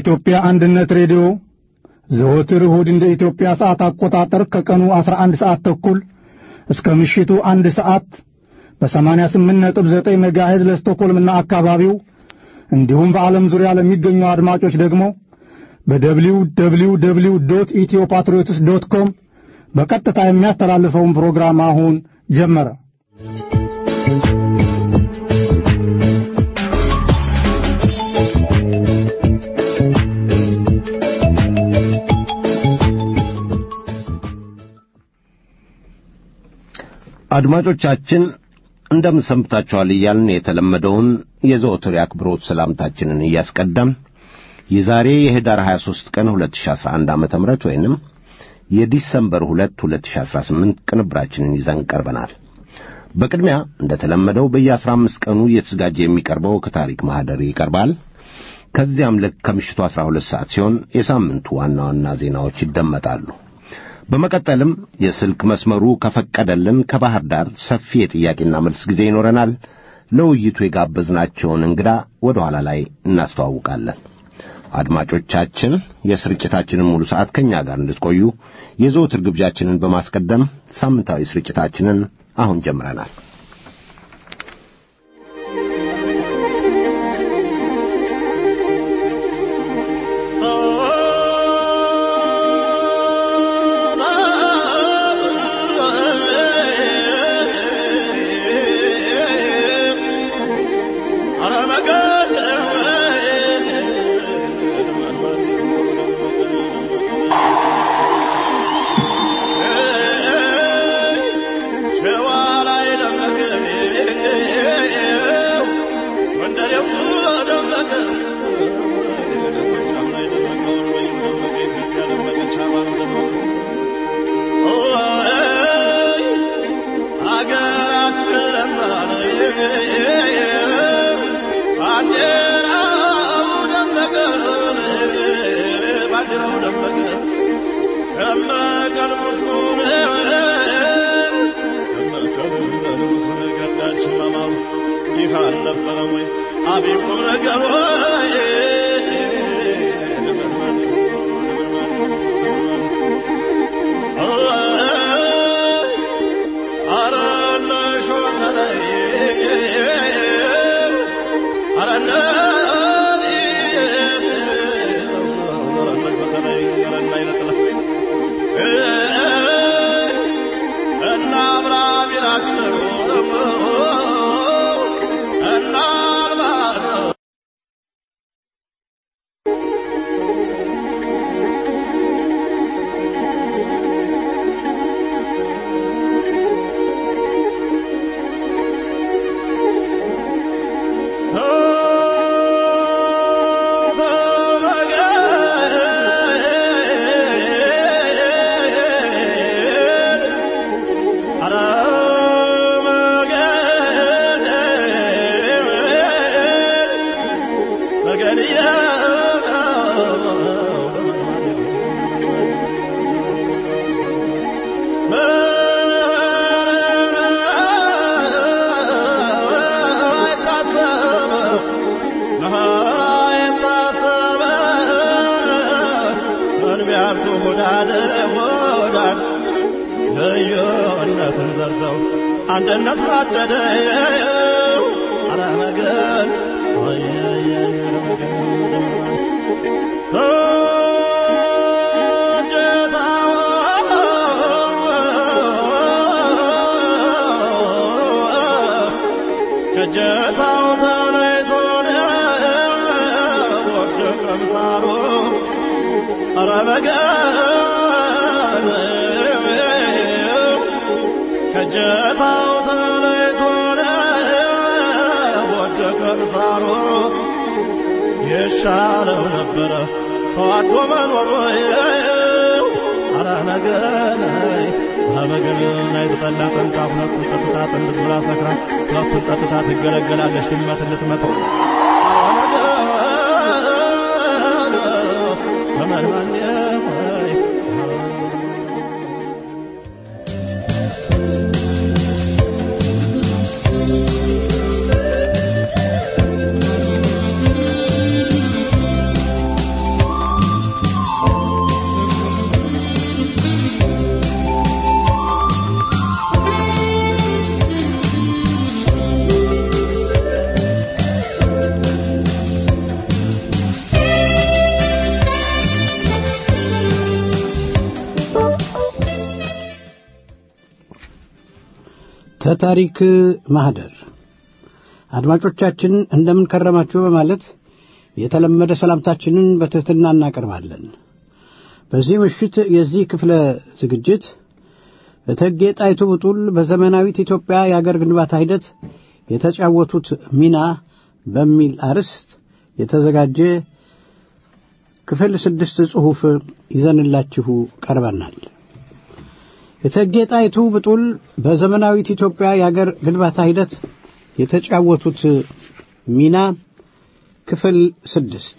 የኢትዮጵያ አንድነት ሬዲዮ ዘወትር እሁድ እንደ ኢትዮጵያ ሰዓት አቆጣጠር ከቀኑ 11 ሰዓት ተኩል እስከ ምሽቱ አንድ ሰዓት በ88.9 ሜጋሄዝ ለስቶኮልምና አካባቢው እንዲሁም በዓለም ዙሪያ ለሚገኙ አድማጮች ደግሞ በደብሊው ደብሊው ደብሊው ዶት ኢትዮ ፓትሪዮትስ ዶት ኮም በቀጥታ የሚያስተላልፈውን ፕሮግራም አሁን ጀመረ። አድማጮቻችን እንደምን ሰንብታችኋል እያልን የተለመደውን የዘወትር የአክብሮት ሰላምታችንን እያስቀደም የዛሬ የህዳር 23 ቀን 2011 ዓ ም ወይንም የዲሰምበር 2 2018 ቅንብራችንን ይዘን ቀርበናል። በቅድሚያ እንደተለመደው በየ15 ቀኑ እየተዘጋጀ የሚቀርበው ከታሪክ ማኅደር ይቀርባል። ከዚያም ልክ ከምሽቱ 12 ሰዓት ሲሆን የሳምንቱ ዋና ዋና ዜናዎች ይደመጣሉ። በመቀጠልም የስልክ መስመሩ ከፈቀደልን ከባህር ዳር ሰፊ የጥያቄና መልስ ጊዜ ይኖረናል። ለውይይቱ የጋበዝናቸውን እንግዳ ወደ ኋላ ላይ እናስተዋውቃለን። አድማጮቻችን የስርጭታችንን ሙሉ ሰዓት ከእኛ ጋር እንድትቆዩ የዘወትር ግብዣችንን በማስቀደም ሳምንታዊ ስርጭታችንን አሁን ጀምረናል። አንድነት ታጨደ አለመገን ከጀታው ተለይቶ ወደቀ ምሳሩ አረመገን ከጀታው ተለይቶ ወደቀ ምሳሩ የሻለው ነበረ ተዋዶ መኖሩ አራነገናይ አበገን አይተጠላ ጠንቃ ሁለቱን ጠጥታ ጥንድ ብላ ሰክራ ሁለቱን ጠጥታ ትገለገላለች ድመት ልትመጣው ተመልማን ወይ ተታሪክ ማህደር አድማጮቻችን እንደምን ከረማችሁ በማለት የተለመደ ሰላምታችንን በትሕትና እናቀርባለን። በዚህ ምሽት የዚህ ክፍለ ዝግጅት እቴጌ ጣይቱ ብጡል በዘመናዊት ኢትዮጵያ የአገር ግንባታ ሂደት የተጫወቱት ሚና በሚል አርዕስት የተዘጋጀ ክፍል ስድስት ጽሑፍ ይዘንላችሁ ቀርበናል። እቴጌ ጣይቱ ብጡል በዘመናዊት ኢትዮጵያ የአገር ግንባታ ሂደት የተጫወቱት ሚና ክፍል ስድስት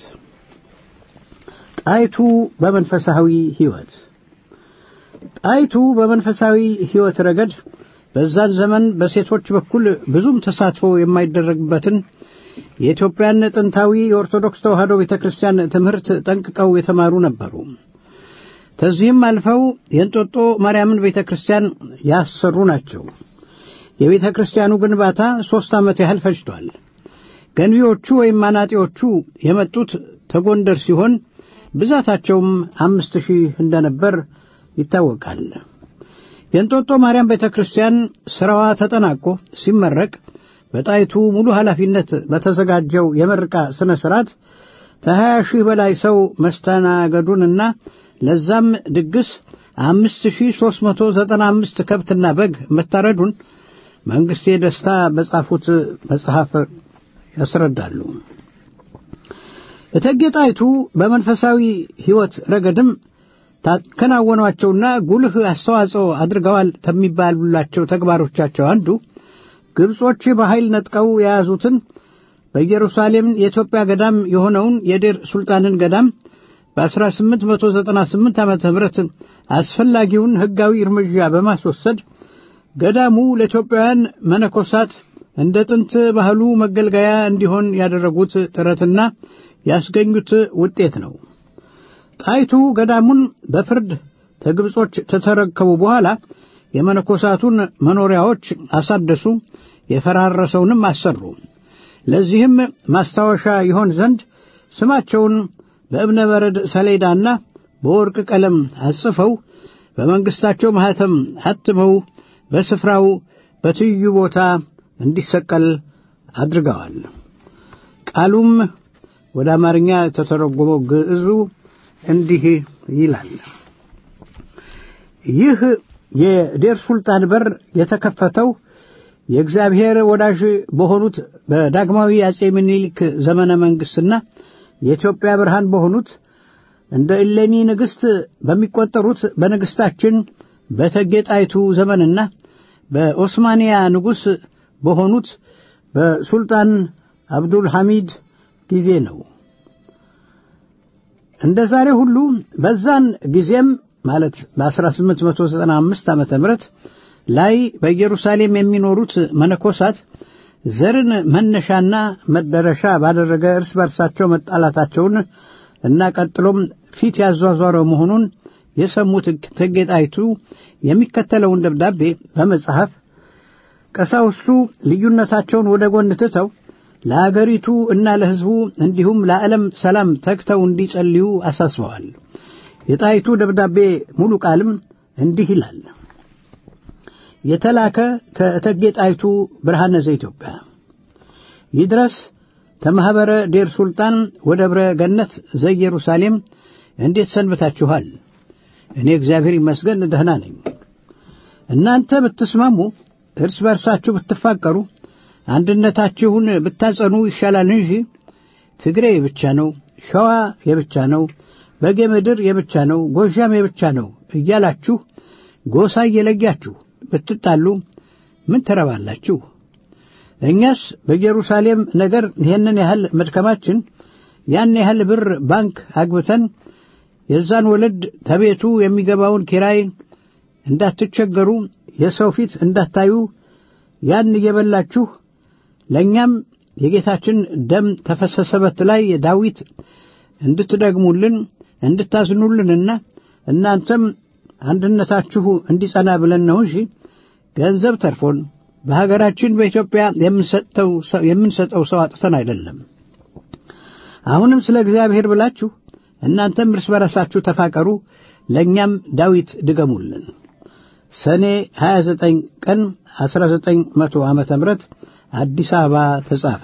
ጣይቱ በመንፈሳዊ ሕይወት ጣይቱ በመንፈሳዊ ሕይወት ረገድ በዛን ዘመን በሴቶች በኩል ብዙም ተሳትፎ የማይደረግበትን የኢትዮጵያን ጥንታዊ የኦርቶዶክስ ተዋሕዶ ቤተ ክርስቲያን ትምህርት ጠንቅቀው የተማሩ ነበሩ። ከዚህም አልፈው የእንጦጦ ማርያምን ቤተ ክርስቲያን ያሰሩ ናቸው። የቤተ ክርስቲያኑ ግንባታ ሦስት ዓመት ያህል ፈጅቷል። ገንቢዎቹ ወይም አናጢዎቹ የመጡት ተጎንደር ሲሆን ብዛታቸውም አምስት ሺህ እንደነበር ይታወቃል። የእንጦጦ ማርያም ቤተ ክርስቲያን ሥራዋ ተጠናቆ ሲመረቅ በጣይቱ ሙሉ ኃላፊነት በተዘጋጀው የምረቃ ሥነ ሥርዓት ከሀያ ሺህ በላይ ሰው መስተናገዱንና ለዛም ድግስ አምስት ሺህ ሦስት መቶ ዘጠና አምስት ከብትና በግ መታረዱን መንግሥቴ ደስታ በጻፉት መጽሐፍ ያስረዳሉ። እቴጌ ጣይቱ በመንፈሳዊ ሕይወት ረገድም ታከናወኗቸውና ጉልህ አስተዋጽኦ አድርገዋል ከሚባሉላቸው ተግባሮቻቸው አንዱ ግብጾች በኃይል ነጥቀው የያዙትን በኢየሩሳሌም የኢትዮጵያ ገዳም የሆነውን የዴር ሱልጣንን ገዳም በ1898 ዓ ም አስፈላጊውን ሕጋዊ እርምጃ በማስወሰድ ገዳሙ ለኢትዮጵያውያን መነኮሳት እንደ ጥንት ባህሉ መገልገያ እንዲሆን ያደረጉት ጥረትና ያስገኙት ውጤት ነው። ጣይቱ ገዳሙን በፍርድ ከግብጾች ተተረከቡ በኋላ የመነኮሳቱን መኖሪያዎች አሳደሱ፣ የፈራረሰውንም አሰሩ። ለዚህም ማስታወሻ ይሆን ዘንድ ስማቸውን በእብነ በረድ ሰሌዳና በወርቅ ቀለም አጽፈው በመንግሥታቸው ማኅተም አትመው በስፍራው በትይዩ ቦታ እንዲሰቀል አድርገዋል። ቃሉም ወደ አማርኛ የተተረጎመው ግዕዙ እንዲህ ይላል። ይህ የዴር ሱልጣን በር የተከፈተው የእግዚአብሔር ወዳጅ በሆኑት በዳግማዊ አጼ ምኒልክ ዘመነ መንግሥትና የኢትዮጵያ ብርሃን በሆኑት እንደ እሌኒ ንግሥት በሚቆጠሩት በንግሥታችን በእቴጌ ጣይቱ ዘመንና በኦስማንያ ንጉሥ በሆኑት በሱልጣን አብዱል ሐሚድ ጊዜ ነው። እንደ ዛሬ ሁሉ በዛን ጊዜም ማለት በ1895 ዓመተ ምህረት ላይ በኢየሩሳሌም የሚኖሩት መነኮሳት ዘርን መነሻና መደረሻ ባደረገ እርስ በርሳቸው መጣላታቸውን እና ቀጥሎም ፊት ያዟዟረ መሆኑን የሰሙት እቴጌ ጣይቱ የሚከተለውን ደብዳቤ በመጽሐፍ ቀሳውስቱ ልዩነታቸውን ወደ ጎን ትተው ለአገሪቱ እና ለሕዝቡ እንዲሁም ለዓለም ሰላም ተግተው እንዲጸልዩ አሳስበዋል። የጣይቱ ደብዳቤ ሙሉ ቃልም እንዲህ ይላል። የተላከ ከእቴጌ ጣይቱ ብርሃነ ዘኢትዮጵያ ይድረስ ከማኅበረ ዴር ሱልጣን ወደብረ ገነት ዘኢየሩሳሌም እንዴት ሰንብታችኋል? እኔ እግዚአብሔር ይመስገን ደህና ነኝ። እናንተ ብትስማሙ፣ እርስ በርሳችሁ ብትፋቀሩ፣ አንድነታችሁን ብታጸኑ ይሻላል እንጂ ትግሬ የብቻ ነው፣ ሸዋ የብቻ ነው፣ በጌ ምድር የብቻ ነው፣ ጎዣም የብቻ ነው እያላችሁ ጎሳ እየለያችሁ ብትጣሉ ምን ትረባላችሁ? እኛስ በኢየሩሳሌም ነገር ይህንን ያህል መድከማችን ያን ያህል ብር ባንክ አግብተን የዛን ወለድ ተቤቱ የሚገባውን ኪራይ እንዳትቸገሩ የሰው ፊት እንዳታዩ ያን እየበላችሁ ለእኛም የጌታችን ደም ተፈሰሰበት ላይ ዳዊት እንድትደግሙልን እንድታዝኑልንና እናንተም አንድነታችሁ እንዲጸና ብለን ነው እንጂ ገንዘብ ተርፎን በሀገራችን በኢትዮጵያ የምንሰጠው ሰው አጥተን አይደለም። አሁንም ስለ እግዚአብሔር ብላችሁ እናንተም እርስ በራሳችሁ ተፋቀሩ፣ ለእኛም ዳዊት ድገሙልን። ሰኔ 29 ቀን 1900 ዓመተ ምህረት አዲስ አበባ ተጻፈ።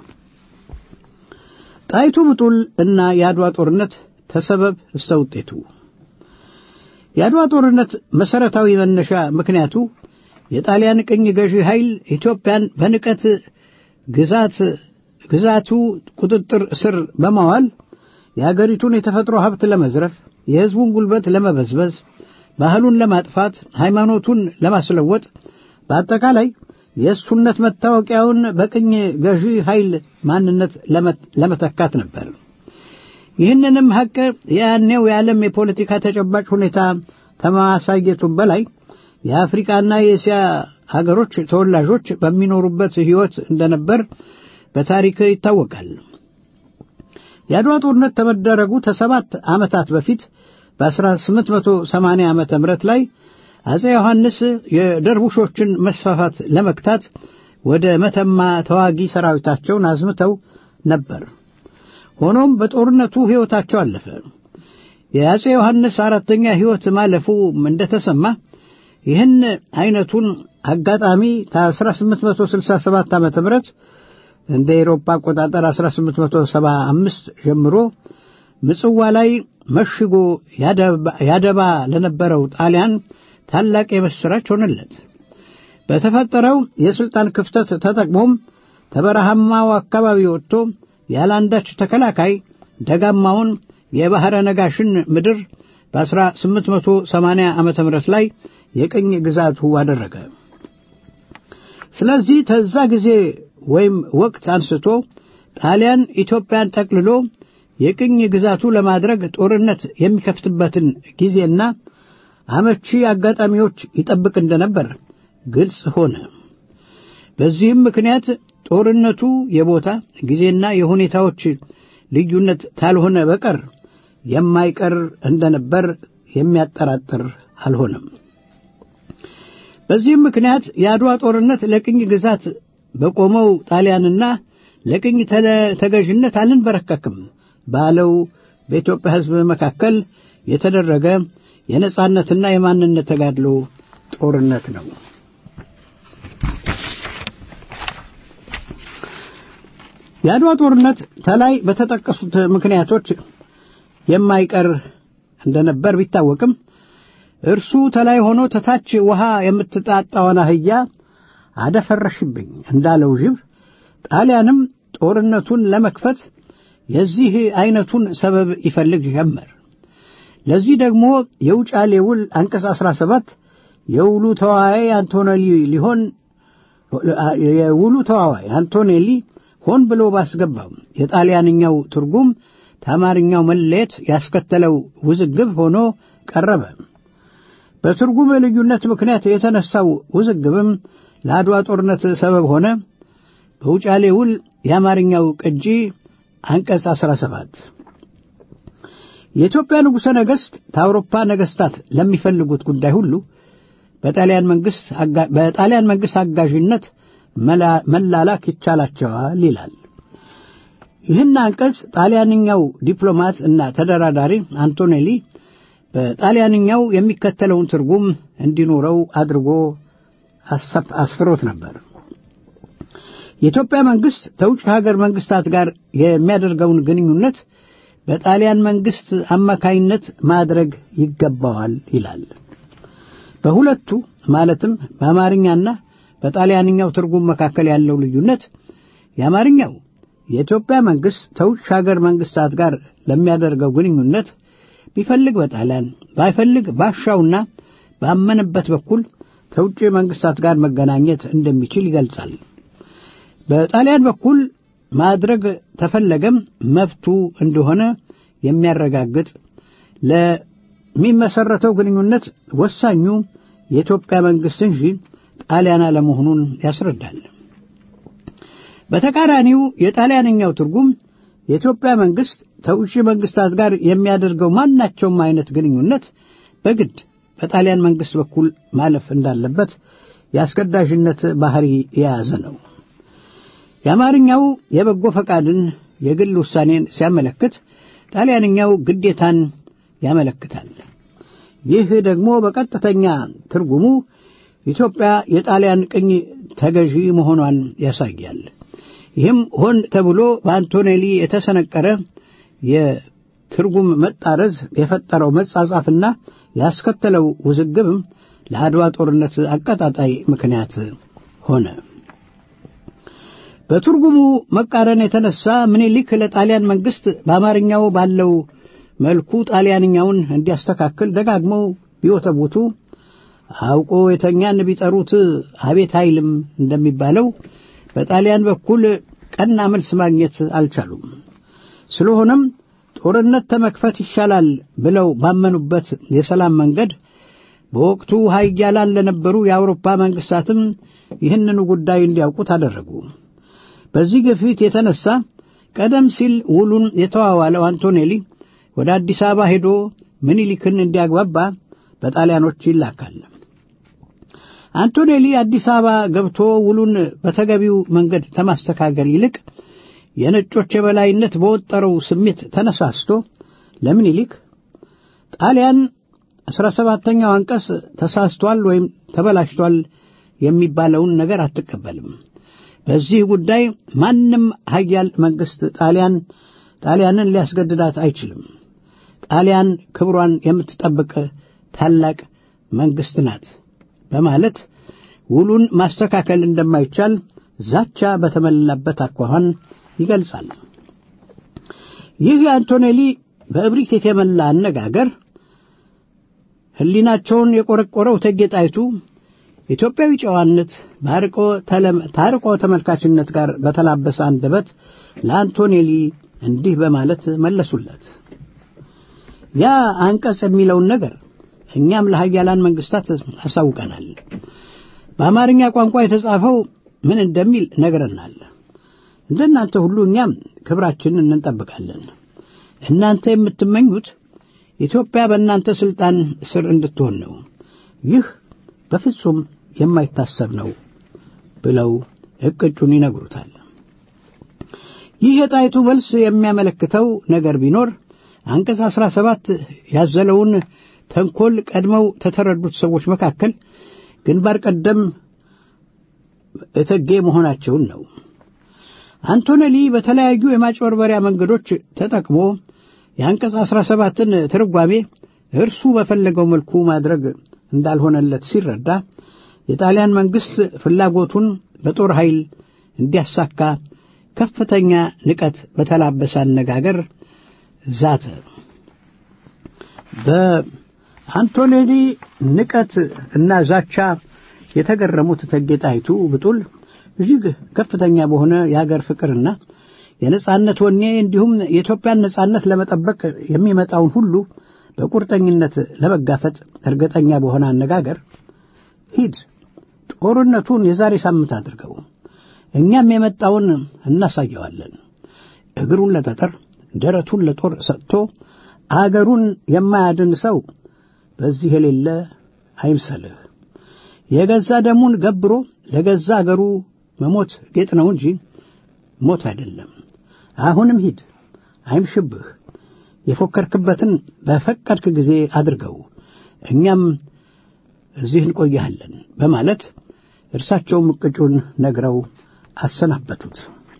ጣይቱ ብጡል እና የአድዋ ጦርነት ተሰበብ እስተ ውጤቱ የአድዋ ጦርነት መሠረታዊ መነሻ ምክንያቱ የጣሊያን ቅኝ ገዢ ኃይል ኢትዮጵያን በንቀት ግዛት ግዛቱ ቁጥጥር ስር በማዋል የአገሪቱን የተፈጥሮ ሀብት ለመዝረፍ፣ የሕዝቡን ጉልበት ለመበዝበዝ፣ ባህሉን ለማጥፋት፣ ሃይማኖቱን ለማስለወጥ፣ በአጠቃላይ የእሱነት መታወቂያውን በቅኝ ገዢ ኃይል ማንነት ለመተካት ነበር። ይህንንም ሐቅ የያኔው የዓለም የፖለቲካ ተጨባጭ ሁኔታ ከማሳየቱም በላይ የአፍሪቃና የእስያ ሀገሮች ተወላጆች በሚኖሩበት ሕይወት እንደነበር በታሪክ ይታወቃል። የአድዋ ጦርነት ከመደረጉ ከሰባት ዓመታት በፊት በ1880 ዓመተ ምህረት ላይ አጼ ዮሐንስ የደርቡሾችን መስፋፋት ለመክታት ወደ መተማ ተዋጊ ሰራዊታቸውን አዝምተው ነበር። ሆኖም በጦርነቱ ሕይወታቸው አለፈ። የአጼ ዮሐንስ አራተኛ ሕይወት ማለፉ እንደተሰማ ይህን አይነቱን አጋጣሚ ከ1867 ዓ ም እንደ ኤሮፓ አቆጣጠር 1875 ጀምሮ ምጽዋ ላይ መሽጎ ያደባ ለነበረው ጣሊያን ታላቅ የምሥራች ሆነለት። በተፈጠረው የሥልጣን ክፍተት ተጠቅሞም ተበረሃማው አካባቢ ወጥቶ ያለአንዳች ተከላካይ ደጋማውን የባሕረ ነጋሽን ምድር በ1880 ዓ ም ላይ የቅኝ ግዛቱ አደረገ። ስለዚህ ተዛ ጊዜ ወይም ወቅት አንስቶ ጣሊያን ኢትዮጵያን ጠቅልሎ የቅኝ ግዛቱ ለማድረግ ጦርነት የሚከፍትበትን ጊዜና አመቺ አጋጣሚዎች ይጠብቅ እንደነበር ግልጽ ሆነ። በዚህም ምክንያት ጦርነቱ የቦታ ጊዜና የሁኔታዎች ልዩነት ካልሆነ በቀር የማይቀር እንደነበር የሚያጠራጥር አልሆነም። በዚህም ምክንያት የአድዋ ጦርነት ለቅኝ ግዛት በቆመው ጣሊያንና ለቅኝ ተገዥነት አልንበረከክም ባለው በኢትዮጵያ ሕዝብ መካከል የተደረገ የነጻነትና የማንነት ተጋድሎ ጦርነት ነው። የአድዋ ጦርነት ተላይ በተጠቀሱት ምክንያቶች የማይቀር እንደነበር ቢታወቅም እርሱ ተላይ ሆኖ ተታች ውሃ የምትጣጣውን አህያ አደፈረሽብኝ እንዳለው ጅብ ጣሊያንም ጦርነቱን ለመክፈት የዚህ አይነቱን ሰበብ ይፈልግ ጀመር። ለዚህ ደግሞ የውጫሌ ውል አንቀጽ 17 የውሉ ተዋዋይ አንቶኔሊ ሊሆን የውሉ ተዋዋይ አንቶኔሊ ሆን ብሎ ባስገባው የጣሊያንኛው ትርጉም ከአማርኛው መለየት ያስከተለው ውዝግብ ሆኖ ቀረበ። በትርጉም ልዩነት ምክንያት የተነሳው ውዝግብም ለአድዋ ጦርነት ሰበብ ሆነ። በውጫሌ ውል የአማርኛው ቅጂ አንቀጽ 17 የኢትዮጵያ ንጉሠ ነገሥት ከአውሮፓ ነገሥታት ለሚፈልጉት ጉዳይ ሁሉ በጣሊያን መንግሥት አጋዥነት መላላክ ይቻላቸዋል ይላል። ይህን አንቀጽ ጣሊያንኛው ዲፕሎማት እና ተደራዳሪ አንቶኔሊ በጣሊያንኛው የሚከተለውን ትርጉም እንዲኖረው አድርጎ አስፍሮት ነበር። የኢትዮጵያ መንግሥት ከውጭ ሀገር መንግሥታት ጋር የሚያደርገውን ግንኙነት በጣሊያን መንግሥት አማካይነት ማድረግ ይገባዋል ይላል። በሁለቱ ማለትም በአማርኛና በጣሊያንኛው ትርጉም መካከል ያለው ልዩነት የአማርኛው የኢትዮጵያ መንግሥት ከውጭ ሀገር መንግሥታት ጋር ለሚያደርገው ግንኙነት ቢፈልግ በጣሊያን ባይፈልግ ባሻውና ባመነበት በኩል ከውጭ መንግሥታት ጋር መገናኘት እንደሚችል ይገልጻል። በጣሊያን በኩል ማድረግ ተፈለገም መብቱ እንደሆነ የሚያረጋግጥ ለሚመሰረተው ግንኙነት ወሳኙ የኢትዮጵያ መንግሥት እንጂ ጣሊያን አለመሆኑን ያስረዳል። በተቃራኒው የጣሊያንኛው ትርጉም የኢትዮጵያ መንግሥት ከውጭ መንግሥታት ጋር የሚያደርገው ማናቸውም አይነት ግንኙነት በግድ በጣሊያን መንግሥት በኩል ማለፍ እንዳለበት የአስገዳጅነት ባህሪ የያዘ ነው። የአማርኛው የበጎ ፈቃድን የግል ውሳኔን ሲያመለክት፣ ጣሊያንኛው ግዴታን ያመለክታል። ይህ ደግሞ በቀጥተኛ ትርጉሙ ኢትዮጵያ የጣሊያን ቅኝ ተገዢ መሆኗን ያሳያል። ይህም ሆን ተብሎ በአንቶኔሊ የተሰነቀረ የትርጉም መጣረዝ የፈጠረው መጻጻፍና ያስከተለው ውዝግብም ለአድዋ ጦርነት አቀጣጣይ ምክንያት ሆነ። በትርጉሙ መቃረን የተነሳ ምኒልክ ለጣሊያን መንግስት በአማርኛው ባለው መልኩ ጣሊያንኛውን እንዲያስተካክል ደጋግመው ቢወተቡቱ አውቆ የተኛን ቢጠሩት አቤት አይልም እንደሚባለው በጣሊያን በኩል ቀና መልስ ማግኘት አልቻሉም። ስለሆነም ጦርነት ተመክፈት ይሻላል ብለው ባመኑበት የሰላም መንገድ በወቅቱ ኃያላን ለነበሩ የአውሮፓ መንግስታትም ይህንኑ ጉዳይ እንዲያውቁት አደረጉ። በዚህ ግፊት የተነሳ ቀደም ሲል ውሉን የተዋዋለው አንቶኔሊ ወደ አዲስ አበባ ሄዶ ምኒልክን እንዲያግባባ በጣሊያኖች ይላካል። አንቶኔሊ አዲስ አበባ ገብቶ ውሉን በተገቢው መንገድ ከማስተካከል ይልቅ የነጮች የበላይነት በወጠረው ስሜት ተነሳስቶ ለምኒልክ ጣሊያን አስራ ሰባተኛው አንቀጽ ተሳስቷል ወይም ተበላሽቷል የሚባለውን ነገር አትቀበልም። በዚህ ጉዳይ ማንም ሀያል መንግስት ጣሊያን ጣሊያንን ሊያስገድዳት አይችልም። ጣሊያን ክብሯን የምትጠብቅ ታላቅ መንግስት ናት በማለት ውሉን ማስተካከል እንደማይቻል ዛቻ በተሞላበት አኳኋን ይገልጻል። ይህ የአንቶኔሊ በእብሪት የተሞላ አነጋገር ሕሊናቸውን የቆረቆረው እቴጌ ጣይቱ ኢትዮጵያዊ ጨዋነት ታርቆ ተመልካችነት ጋር በተላበሰ አንደበት ለአንቶኔሊ እንዲህ በማለት መለሱለት። ያ አንቀጽ የሚለውን ነገር እኛም ለሀያላን መንግስታት አሳውቀናል። በአማርኛ ቋንቋ የተጻፈው ምን እንደሚል ነግረናል። እንደናንተ ሁሉ እኛም ክብራችንን እንጠብቃለን። እናንተ የምትመኙት ኢትዮጵያ በእናንተ ሥልጣን ስር እንድትሆን ነው። ይህ በፍጹም የማይታሰብ ነው ብለው እቅጩን ይነግሩታል። ይህ የጣይቱ መልስ የሚያመለክተው ነገር ቢኖር አንቀጽ አስራ ሰባት ያዘለውን ተንኮል ቀድመው ከተረዱት ሰዎች መካከል ግንባር ቀደም እቴጌ መሆናቸውን ነው። አንቶኔሊ በተለያዩ የማጭበርበሪያ መንገዶች ተጠቅሞ የአንቀጽ አስራ ሰባትን ትርጓሜ እርሱ በፈለገው መልኩ ማድረግ እንዳልሆነለት ሲረዳ የጣሊያን መንግሥት ፍላጎቱን በጦር ኃይል እንዲያሳካ ከፍተኛ ንቀት በተላበሰ አነጋገር ዛተ። በአንቶኔሊ ንቀት እና ዛቻ የተገረሙት እቴጌ ጣይቱ ብጡል እጅግ ከፍተኛ በሆነ የአገር ፍቅርና የነጻነት ወኔ እንዲሁም የኢትዮጵያን ነጻነት ለመጠበቅ የሚመጣውን ሁሉ በቁርጠኝነት ለመጋፈጥ እርግጠኛ በሆነ አነጋገር ሂድ፣ ጦርነቱን የዛሬ ሳምንት አድርገው፣ እኛም የመጣውን እናሳየዋለን። እግሩን ለጠጠር ደረቱን ለጦር ሰጥቶ አገሩን የማያድን ሰው በዚህ የሌለ አይምሰልህ። የገዛ ደሙን ገብሮ ለገዛ አገሩ መሞት ጌጥ ነው እንጂ ሞት አይደለም። አሁንም ሂድ፣ አይምሽብህ። የፎከርክበትን በፈቀድክ ጊዜ አድርገው፣ እኛም እዚህ እንቆያለን በማለት እርሳቸውም እቅጩን ነግረው አሰናበቱት።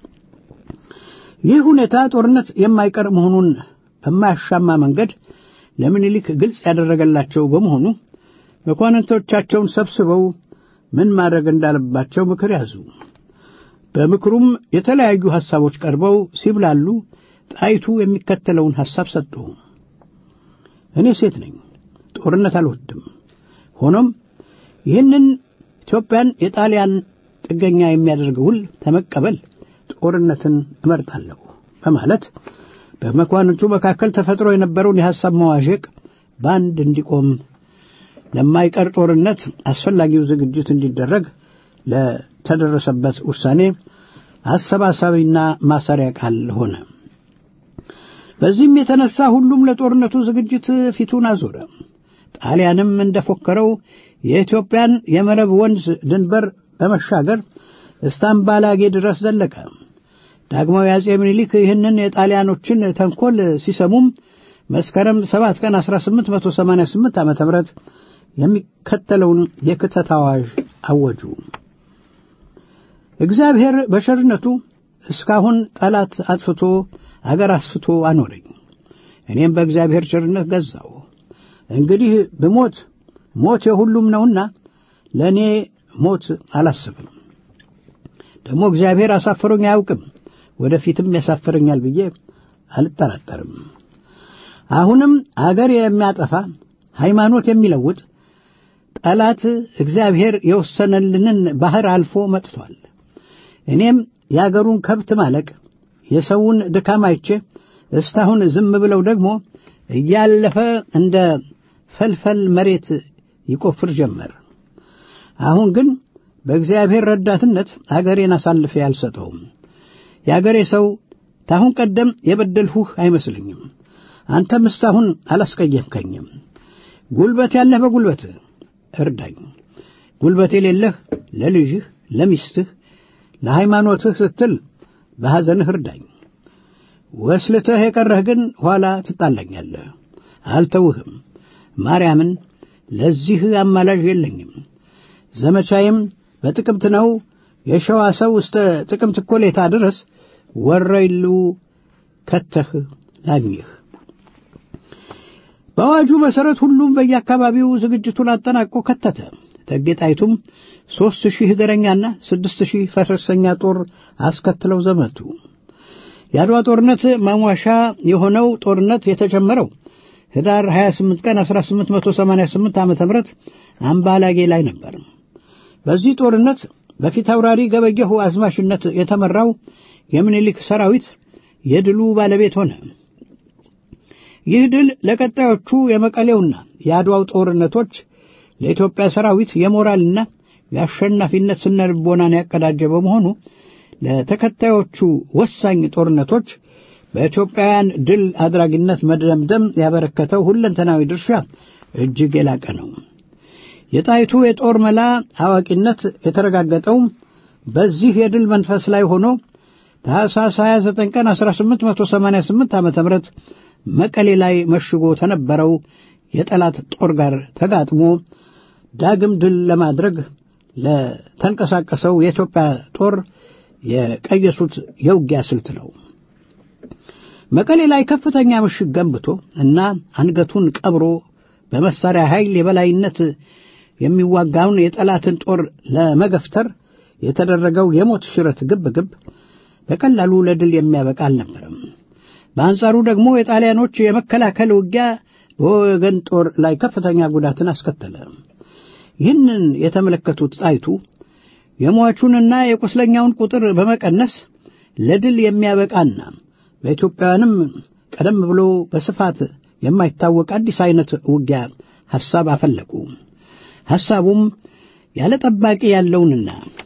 ይህ ሁኔታ ጦርነት የማይቀር መሆኑን በማያሻማ መንገድ ለምኒልክ ግልጽ ያደረገላቸው በመሆኑ መኳንንቶቻቸውን ሰብስበው ምን ማድረግ እንዳለባቸው ምክር ያዙ። በምክሩም የተለያዩ ሐሳቦች ቀርበው ሲብላሉ ጣይቱ የሚከተለውን ሐሳብ ሰጡ። እኔ ሴት ነኝ፣ ጦርነት አልወድም። ሆኖም ይህንን ኢትዮጵያን የጣሊያን ጥገኛ የሚያደርግ ውል ተመቀበል ጦርነትን እመርጣለሁ በማለት በመኳንንቱ መካከል ተፈጥሮ የነበረውን የሐሳብ መዋዠቅ በአንድ እንዲቆም ለማይቀር ጦርነት አስፈላጊው ዝግጅት እንዲደረግ ለተደረሰበት ውሳኔ አሰባሳቢና ማሰሪያ ቃል ሆነ። በዚህም የተነሳ ሁሉም ለጦርነቱ ዝግጅት ፊቱን አዞረ። ጣሊያንም እንደፎከረው የኢትዮጵያን የመረብ ወንዝ ድንበር በመሻገር እስታምባላጌ ድረስ ዘለቀ። ዳግማዊ አጼ ምኒልክ ይህንን የጣሊያኖችን ተንኮል ሲሰሙም መስከረም 7 ቀን 1888 ዓ.ም የሚከተለውን የክተት አዋጅ አወጁ። እግዚአብሔር በቸርነቱ እስካሁን ጠላት አጥፍቶ አገር አስፍቶ አኖረኝ። እኔም በእግዚአብሔር ቸርነት ገዛው። እንግዲህ ብሞት ሞት የሁሉም ነውና ለእኔ ሞት አላስብም። ደግሞ እግዚአብሔር አሳፍሮኝ አያውቅም፣ ወደፊትም ያሳፍረኛል ብዬ አልጠራጠርም። አሁንም አገር የሚያጠፋ ሃይማኖት የሚለውጥ ጠላት እግዚአብሔር የወሰነልንን ባህር አልፎ መጥቷል። እኔም የአገሩን ከብት ማለቅ የሰውን ድካም አይቼ እስካሁን ዝም ብለው ደግሞ እያለፈ እንደ ፈልፈል መሬት ይቆፍር ጀመር። አሁን ግን በእግዚአብሔር ረዳትነት አገሬን አሳልፌ አልሰጠውም። የአገሬ ሰው ታሁን ቀደም የበደልሁህ አይመስልኝም። አንተም እስካሁን አላስቀየምከኝም። ጉልበት ያለህ በጉልበትህ እርዳኝ፣ ጉልበት የሌለህ ለልጅህ፣ ለሚስትህ፣ ለሃይማኖትህ ስትል በሐዘንህ እርዳኝ። ወስልተህ የቀረህ ግን ኋላ ትጣላኛለህ። አልተውህም። ማርያምን ለዚህ አማላጅ የለኝም። ዘመቻዬም በጥቅምት ነው። የሸዋ ሰው እስተ ጥቅምት እኮሌታ ድረስ ወረይሉ ከተህ ላግኝህ። በአዋጁ መሠረት ሁሉም በየአካባቢው ዝግጅቱን አጠናቆ ከተተ። እቴጌ ጣይቱም ሦስት ሺህ እግረኛና ስድስት ሺህ ፈረሰኛ ጦር አስከትለው ዘመቱ። የአድዋ ጦርነት ማሟሻ የሆነው ጦርነት የተጀመረው ህዳር 28 ቀን 1888 ዓ ም አምባላጌ ላይ ነበር። በዚህ ጦርነት በፊት አውራሪ ገበየሁ አዝማሽነት የተመራው የምኒልክ ሰራዊት የድሉ ባለቤት ሆነ። ይህ ድል ለቀጣዮቹ የመቀሌውና የአድዋው ጦርነቶች ለኢትዮጵያ ሰራዊት የሞራልና የአሸናፊነት ስነ ልቦናን ያቀዳጀ በመሆኑ ለተከታዮቹ ወሳኝ ጦርነቶች በኢትዮጵያውያን ድል አድራጊነት መደምደም ያበረከተው ሁለንተናዊ ድርሻ እጅግ የላቀ ነው። የጣይቱ የጦር መላ አዋቂነት የተረጋገጠው በዚህ የድል መንፈስ ላይ ሆኖ ታኅሳስ 29 ቀን 1888 ዓ ም መቀሌ ላይ መሽጎ ተነበረው የጠላት ጦር ጋር ተጋጥሞ ዳግም ድል ለማድረግ ለተንቀሳቀሰው የኢትዮጵያ ጦር የቀየሱት የውጊያ ስልት ነው። መቀሌ ላይ ከፍተኛ ምሽግ ገንብቶ እና አንገቱን ቀብሮ በመሳሪያ ኃይል የበላይነት የሚዋጋውን የጠላትን ጦር ለመገፍተር የተደረገው የሞት ሽረት ግብ ግብ በቀላሉ ለድል የሚያበቃ አልነበረም። በአንጻሩ ደግሞ የጣሊያኖች የመከላከል ውጊያ በወገን ጦር ላይ ከፍተኛ ጉዳትን አስከተለ። ይህንን የተመለከቱት ጣይቱ የሟቹንና የቁስለኛውን ቁጥር በመቀነስ ለድል የሚያበቃና በኢትዮጵያውያንም ቀደም ብሎ በስፋት የማይታወቅ አዲስ አይነት ውጊያ ሐሳብ አፈለቁ። ሐሳቡም ያለ ጠባቂ ያለውንና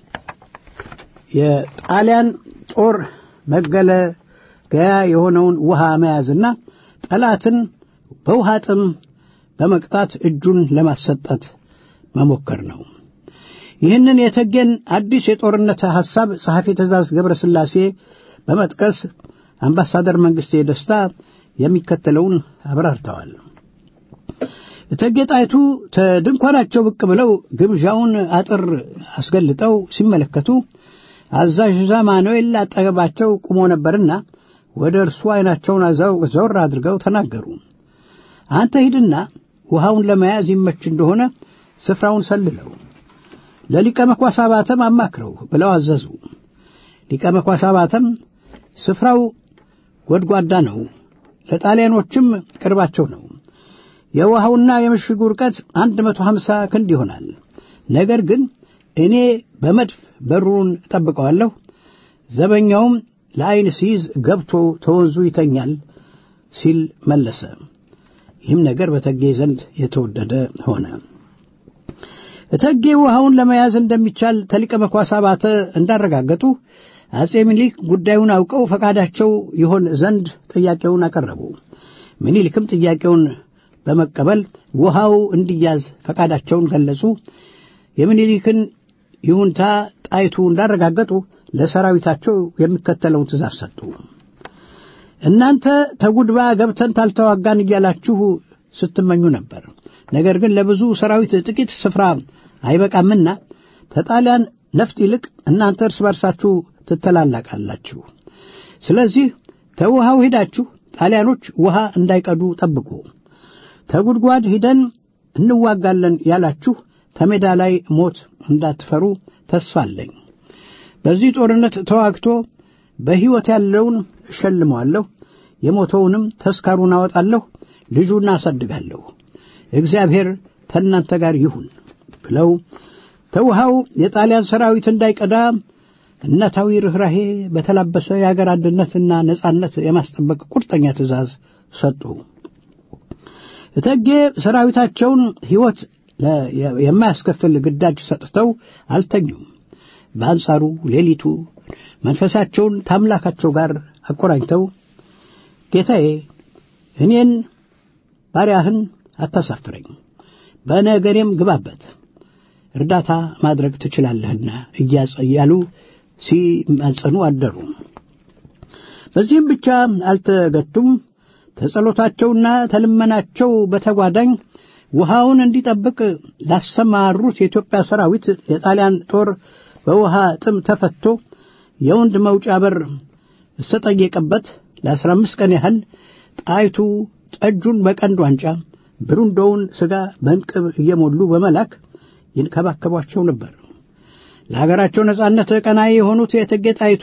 የጣሊያን ጦር መገለገያ የሆነውን ውሃ መያዝና ጠላትን በውሃ ጥም በመቅጣት እጁን ለማሰጠት መሞከር ነው። ይህንን የተገን አዲስ የጦርነት ሐሳብ ጸሐፊ ትእዛዝ ገብረ ሥላሴ በመጥቀስ አምባሳደር መንግሥቴ ደስታ የሚከተለውን አብራርተዋል። እቴጌ ጣይቱ ተድንኳናቸው ብቅ ብለው ግብዣውን አጥር አስገልጠው ሲመለከቱ አዛዥ ዛማኑኤል አጠገባቸው ቁሞ ነበርና ወደ እርሱ ዐይናቸውን ዘወር አድርገው ተናገሩ። አንተ ሂድና ውሃውን ለመያዝ ይመች እንደሆነ ስፍራውን ሰልለው ለሊቀ መኳስ አባተም አማክረው ብለው አዘዙ። ሊቀ መኳስ አባተም ስፍራው ጎድጓዳ ነው፣ ለጣሊያኖችም ቅርባቸው ነው። የውሃውና የምሽጉ ርቀት አንድ መቶ ሀምሳ ክንድ ይሆናል። ነገር ግን እኔ በመድፍ በሩን እጠብቀዋለሁ፣ ዘበኛውም ለዐይን ሲይዝ ገብቶ ተወንዙ ይተኛል ሲል መለሰ። ይህም ነገር በተጌ ዘንድ የተወደደ ሆነ። እቴጌ ውሃውን ለመያዝ እንደሚቻል ተሊቀ መኳስ አባተ እንዳረጋገጡ አጼ ምኒልክ ጉዳዩን አውቀው ፈቃዳቸው ይሆን ዘንድ ጥያቄውን አቀረቡ። ምኒልክም ጥያቄውን በመቀበል ውሃው እንዲያዝ ፈቃዳቸውን ገለጹ። የምኒልክን ይሁንታ ጣይቱ እንዳረጋገጡ ለሰራዊታቸው የሚከተለውን ትእዛዝ ሰጡ። እናንተ ተጉድባ ገብተን ታልተዋጋን እያላችሁ ስትመኙ ነበር። ነገር ግን ለብዙ ሰራዊት ጥቂት ስፍራ አይበቃምና ተጣሊያን ነፍጥ ይልቅ እናንተ እርስ በርሳችሁ ትተላላቃላችሁ። ስለዚህ ተውሃው ሄዳችሁ ጣሊያኖች ውሃ እንዳይቀዱ ጠብቁ። ተጉድጓድ ሂደን እንዋጋለን ያላችሁ ተሜዳ ላይ ሞት እንዳትፈሩ ተስፋ አለኝ። በዚህ ጦርነት ተዋግቶ በሕይወት ያለውን እሸልመዋለሁ፣ የሞተውንም ተስካሩን አወጣለሁ፣ ልጁን አሳድጋለሁ። እግዚአብሔር ከእናንተ ጋር ይሁን ብለው ተውሃው የጣሊያን ሰራዊት እንዳይቀዳ እናታዊ ርኅራሄ በተላበሰ የአገር አንድነትና ነጻነት የማስጠበቅ ቁርጠኛ ትእዛዝ ሰጡ። እቴጌ ሰራዊታቸውን ሕይወት የማያስከፍል ግዳጅ ሰጥተው አልተኙም። በአንጻሩ ሌሊቱ መንፈሳቸውን ታምላካቸው ጋር አቆራኝተው ጌታዬ እኔን ባሪያህን አታሳፍረኝ፣ በነገሬም ግባበት፣ እርዳታ ማድረግ ትችላለህና እያሉ ሲማጸኑ አደሩ። በዚህም ብቻ አልተገቱም። ተጸሎታቸውና ተልመናቸው በተጓዳኝ ውሃውን እንዲጠብቅ ላሰማሩት የኢትዮጵያ ሰራዊት የጣሊያን ጦር በውሃ ጥም ተፈቶ የወንድ መውጫ በር እስተጠየቀበት ለአስራ አምስት ቀን ያህል ጣይቱ ጠጁን በቀንድ ዋንጫ ብሩንዶውን ሥጋ በእንቅብ እየሞሉ በመላክ ይንከባከቧቸው ነበር። ለሀገራቸው ነጻነት ቀናይ የሆኑት የእቴጌ ጣይቱ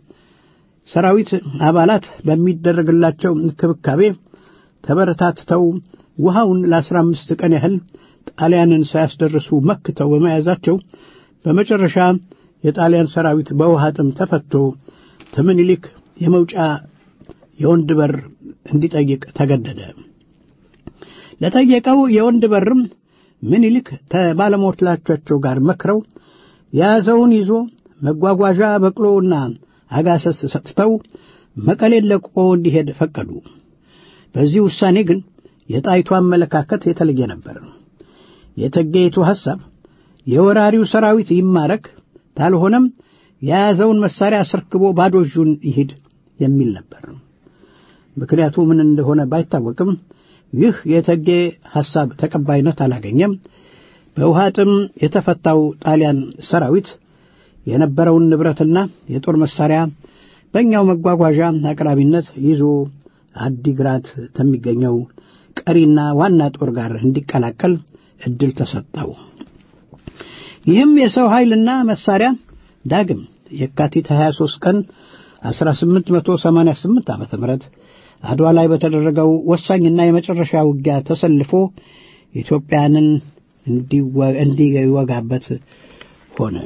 ሰራዊት አባላት በሚደረግላቸው እንክብካቤ ተበረታትተው ውሃውን ለአስራ አምስት ቀን ያህል ጣሊያንን ሳያስደርሱ መክተው በመያዛቸው በመጨረሻ የጣሊያን ሰራዊት በውሃ ጥም ተፈቶ ከምኒልክ የመውጫ የወንድ በር እንዲጠይቅ ተገደደ። ለጠየቀው የወንድ በርም ምኒልክ ከባለሞትላቾቻቸው ጋር መክረው የያዘውን ይዞ መጓጓዣ በቅሎና አጋሰስ ሰጥተው መቀሌን ለቆ እንዲሄድ ፈቀዱ። በዚህ ውሳኔ ግን የጣይቱ አመለካከት የተለየ ነበር። የእቴጌይቱ ሐሳብ የወራሪው ሰራዊት ይማረክ፣ ታልሆነም የያዘውን መሳሪያ አስረክቦ ባዶ እጁን ይሂድ የሚል ነበር። ምክንያቱ ምን እንደሆነ ባይታወቅም ይህ የእቴጌ ሐሳብ ተቀባይነት አላገኘም። በውሃ ጥም የተፈታው ጣሊያን ሰራዊት የነበረውን ንብረትና የጦር መሳሪያ በእኛው መጓጓዣ አቅራቢነት ይዞ አዲግራት ከሚገኘው ቀሪና ዋና ጦር ጋር እንዲቀላቀል ዕድል ተሰጠው። ይህም የሰው ኃይልና መሳሪያ ዳግም የካቲት 23 ቀን 1888 ዓ ም አድዋ ላይ በተደረገው ወሳኝና የመጨረሻ ውጊያ ተሰልፎ ኢትዮጵያንን እንዲወጋበት ሆነ።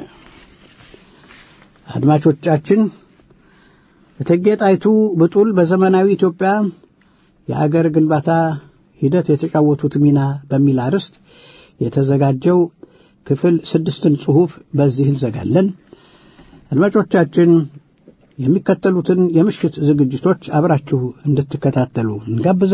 አድማጮቻችን እቴጌ ጣይቱ ብጡል በዘመናዊ ኢትዮጵያ የአገር ግንባታ ሂደት የተጫወቱት ሚና በሚል አርዕስት የተዘጋጀው ክፍል ስድስትን ጽሑፍ በዚህ እንዘጋለን። አድማጮቻችን የሚከተሉትን የምሽት ዝግጅቶች አብራችሁ እንድትከታተሉ እንጋብዛለን።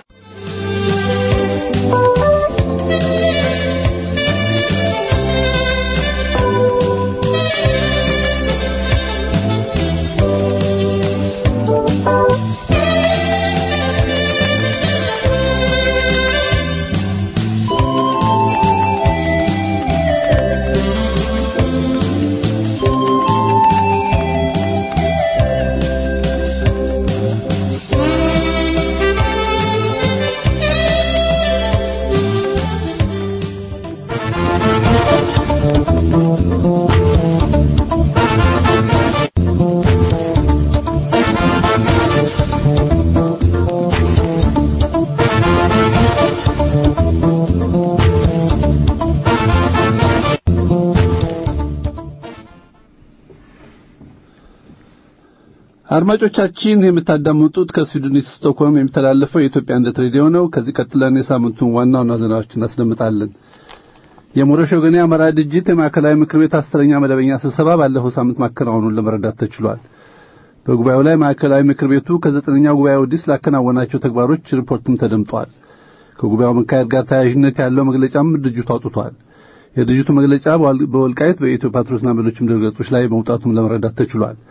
አድማጮቻችን የምታዳምጡት ከስዊድን ስቶክሆልም የሚተላለፈው የኢትዮጵያ አንድነት ሬዲዮ ነው። ከዚህ ቀጥለን የሳምንቱን ዋና ዋና ዜናዎችን እናስደምጣለን። የሞረሽ ወገኔ አማራ ድርጅት የማዕከላዊ ምክር ቤት አስረኛ መደበኛ ስብሰባ ባለፈው ሳምንት ማከናወኑን ለመረዳት ተችሏል። በጉባኤው ላይ ማዕከላዊ ምክር ቤቱ ከዘጠነኛው ጉባኤ ወዲህ ስላከናወናቸው ተግባሮች ሪፖርትም ተደምጧል። ከጉባኤው መካሄድ ጋር ተያያዥነት ያለው መግለጫም ድርጅቱ አውጥቷል። የድርጅቱ መግለጫ በወልቃይት በኢትዮ ፓትሮስና በሌሎችም ድረገጾች ላይ መውጣቱም ለመረዳት ተችሏል።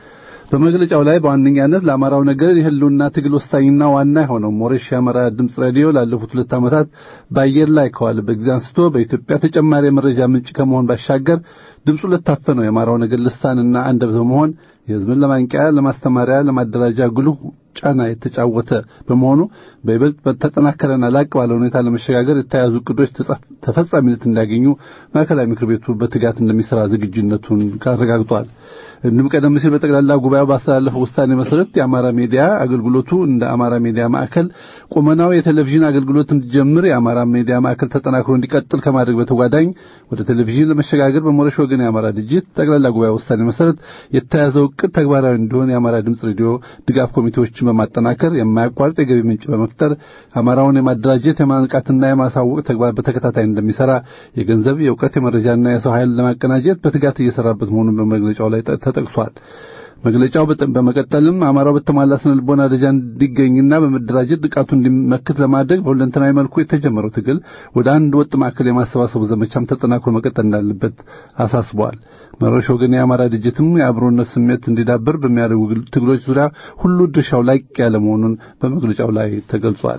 በመግለጫው ላይ በዋነኛነት ለአማራው ነገር የህልውና ትግል ወሳኝና ዋና የሆነው ሞሬሽ የአማራ ድምፅ ሬዲዮ ላለፉት ሁለት ዓመታት በአየር ላይ ከዋለበት ጊዜ አንስቶ በኢትዮጵያ ተጨማሪ የመረጃ ምንጭ ከመሆን ባሻገር ድምፁ ለታፈነው የአማራው ነገር ልሳንና አንደበት በመሆን የህዝብን ለማንቂያ፣ ለማስተማሪያ፣ ለማደራጃ ጉልህ ጫና የተጫወተ በመሆኑ በይበልጥ በተጠናከረና ላቅ ባለ ሁኔታ ለመሸጋገር የተያዙ እቅዶች ተፈጻሚነት እንዲያገኙ ማዕከላዊ ምክር ቤቱ በትጋት እንደሚሰራ ዝግጁነቱን አረጋግጧል። እንዲሁም ቀደም ሲል በጠቅላላ ጉባኤው ባስተላለፈው ውሳኔ መሰረት የአማራ ሚዲያ አገልግሎቱ እንደ አማራ ሚዲያ ማዕከል ቁመናው የቴሌቪዥን አገልግሎት እንዲጀምር የአማራ ሚዲያ ማዕከል ተጠናክሮ እንዲቀጥል ከማድረግ በተጓዳኝ ወደ ቴሌቪዥን ለመሸጋገር በሞረሽ ወገን የአማራ ድርጅት ጠቅላላ ጉባኤ ውሳኔ መሰረት የተያዘው እቅድ ተግባራዊ እንዲሆን የአማራ ድምፅ ሬዲዮ ድጋፍ ኮሚቴዎችን በማጠናከር የማያቋርጥ የገቢ ምንጭ በመፍጠር አማራውን የማደራጀት የማንቃትና የማሳወቅ ተግባር በተከታታይ እንደሚሰራ የገንዘብ፣ የእውቀት፣ የመረጃና የሰው ኃይል ለማቀናጀት በትጋት እየሰራበት መሆኑን በመግለጫው ላይ ተጠቅሷል። መግለጫው በመቀጠልም አማራው በተሟላ ስነ ልቦና ደረጃ እንዲገኝና በመደራጀት ጥቃቱ እንዲመክት ለማድረግ በሁለንተናዊ መልኩ የተጀመረው ትግል ወደ አንድ ወጥ ማዕከል የማሰባሰቡ ዘመቻም ተጠናክሮ መቀጠል እንዳለበት አሳስበዋል። መሮሽ ወገን የአማራ ድርጅትም የአብሮነት ስሜት እንዲዳብር በሚያደርጉ ትግሎች ዙሪያ ሁሉ ድርሻው ላቅ ያለ መሆኑን በመግለጫው ላይ ተገልጿል።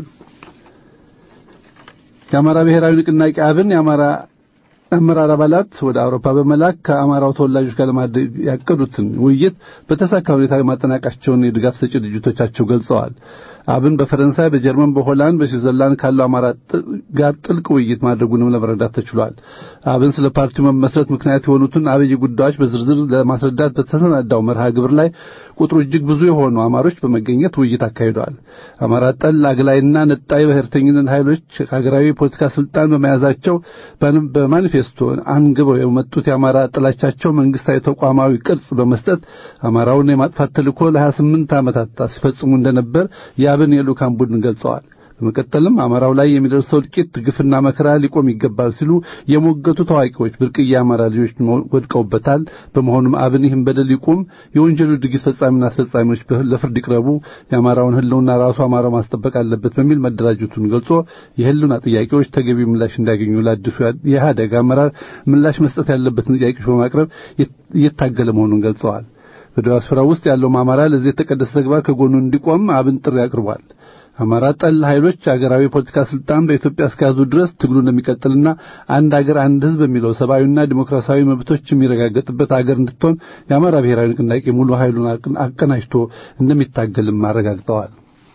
የአማራ ብሔራዊ ንቅናቄ አብን የአማራ አመራር አባላት ወደ አውሮፓ በመላክ ከአማራው ተወላጆች ጋር ለማድረግ ያቀዱትን ውይይት በተሳካ ሁኔታ ማጠናቀቃቸውን የድጋፍ ሰጪ ድርጅቶቻቸው ገልጸዋል። አብን በፈረንሳይ፣ በጀርመን፣ በሆላንድ፣ በስዊዘርላንድ ካለው አማራ ጋር ጥልቅ ውይይት ማድረጉንም ለመረዳት ተችሏል። አብን ስለ ፓርቲው መመስረት ምክንያት የሆኑትን አብይ ጉዳዮች በዝርዝር ለማስረዳት በተሰናዳው መርሃ ግብር ላይ ቁጥሩ እጅግ ብዙ የሆኑ አማሮች በመገኘት ውይይት አካሂደዋል። አማራ ጠል አግላይና ነጣይ ብሔርተኝነት ኃይሎች ሀገራዊ የፖለቲካ ስልጣን በመያዛቸው በማኒፌስቶ አንግበው የመጡት የአማራ ጥላቻቸው መንግስታዊ ተቋማዊ ቅርጽ በመስጠት አማራውን የማጥፋት ተልዕኮ ለ28 ዓመታት ሲፈጽሙ እንደነበር የአብን የልዑካን ቡድን ገልጸዋል። በመቀጠልም አማራው ላይ የሚደርሰው እልቂት፣ ግፍና መከራ ሊቆም ይገባል ሲሉ የሞገቱ ታዋቂዎች ብርቅዬ አማራ ልጆች ወድቀውበታል። በመሆኑም አብን ይህን በደል ይቁም፣ የወንጀሉ ድርጊት ፈጻሚና አስፈጻሚዎች ለፍርድ ይቅረቡ፣ የአማራውን ሕልውና ራሱ አማራው ማስጠበቅ አለበት በሚል መደራጀቱን ገልጾ የሕልውና ጥያቄዎች ተገቢ ምላሽ እንዲያገኙ ለአዲሱ የኢህአዴግ አመራር ምላሽ መስጠት ያለበትን ጥያቄዎች በማቅረብ እየታገለ መሆኑን ገልጸዋል። በዲያስፖራ ውስጥ ያለው አማራ ለዚህ የተቀደሰ ተግባር ከጎኑ እንዲቆም አብን ጥሪ አቅርቧል። አማራ ጠል ኃይሎች አገራዊ የፖለቲካ ስልጣን በኢትዮጵያ እስከያዙ ድረስ ትግሉ እንደሚቀጥልና አንድ አገር አንድ ሕዝብ በሚለው ሰብአዊና ዲሞክራሲያዊ መብቶች የሚረጋገጥበት አገር እንድትሆን የአማራ ብሔራዊ ንቅናቄ ሙሉ ኃይሉን አቀናጅቶ እንደሚታገልም አረጋግጠዋል።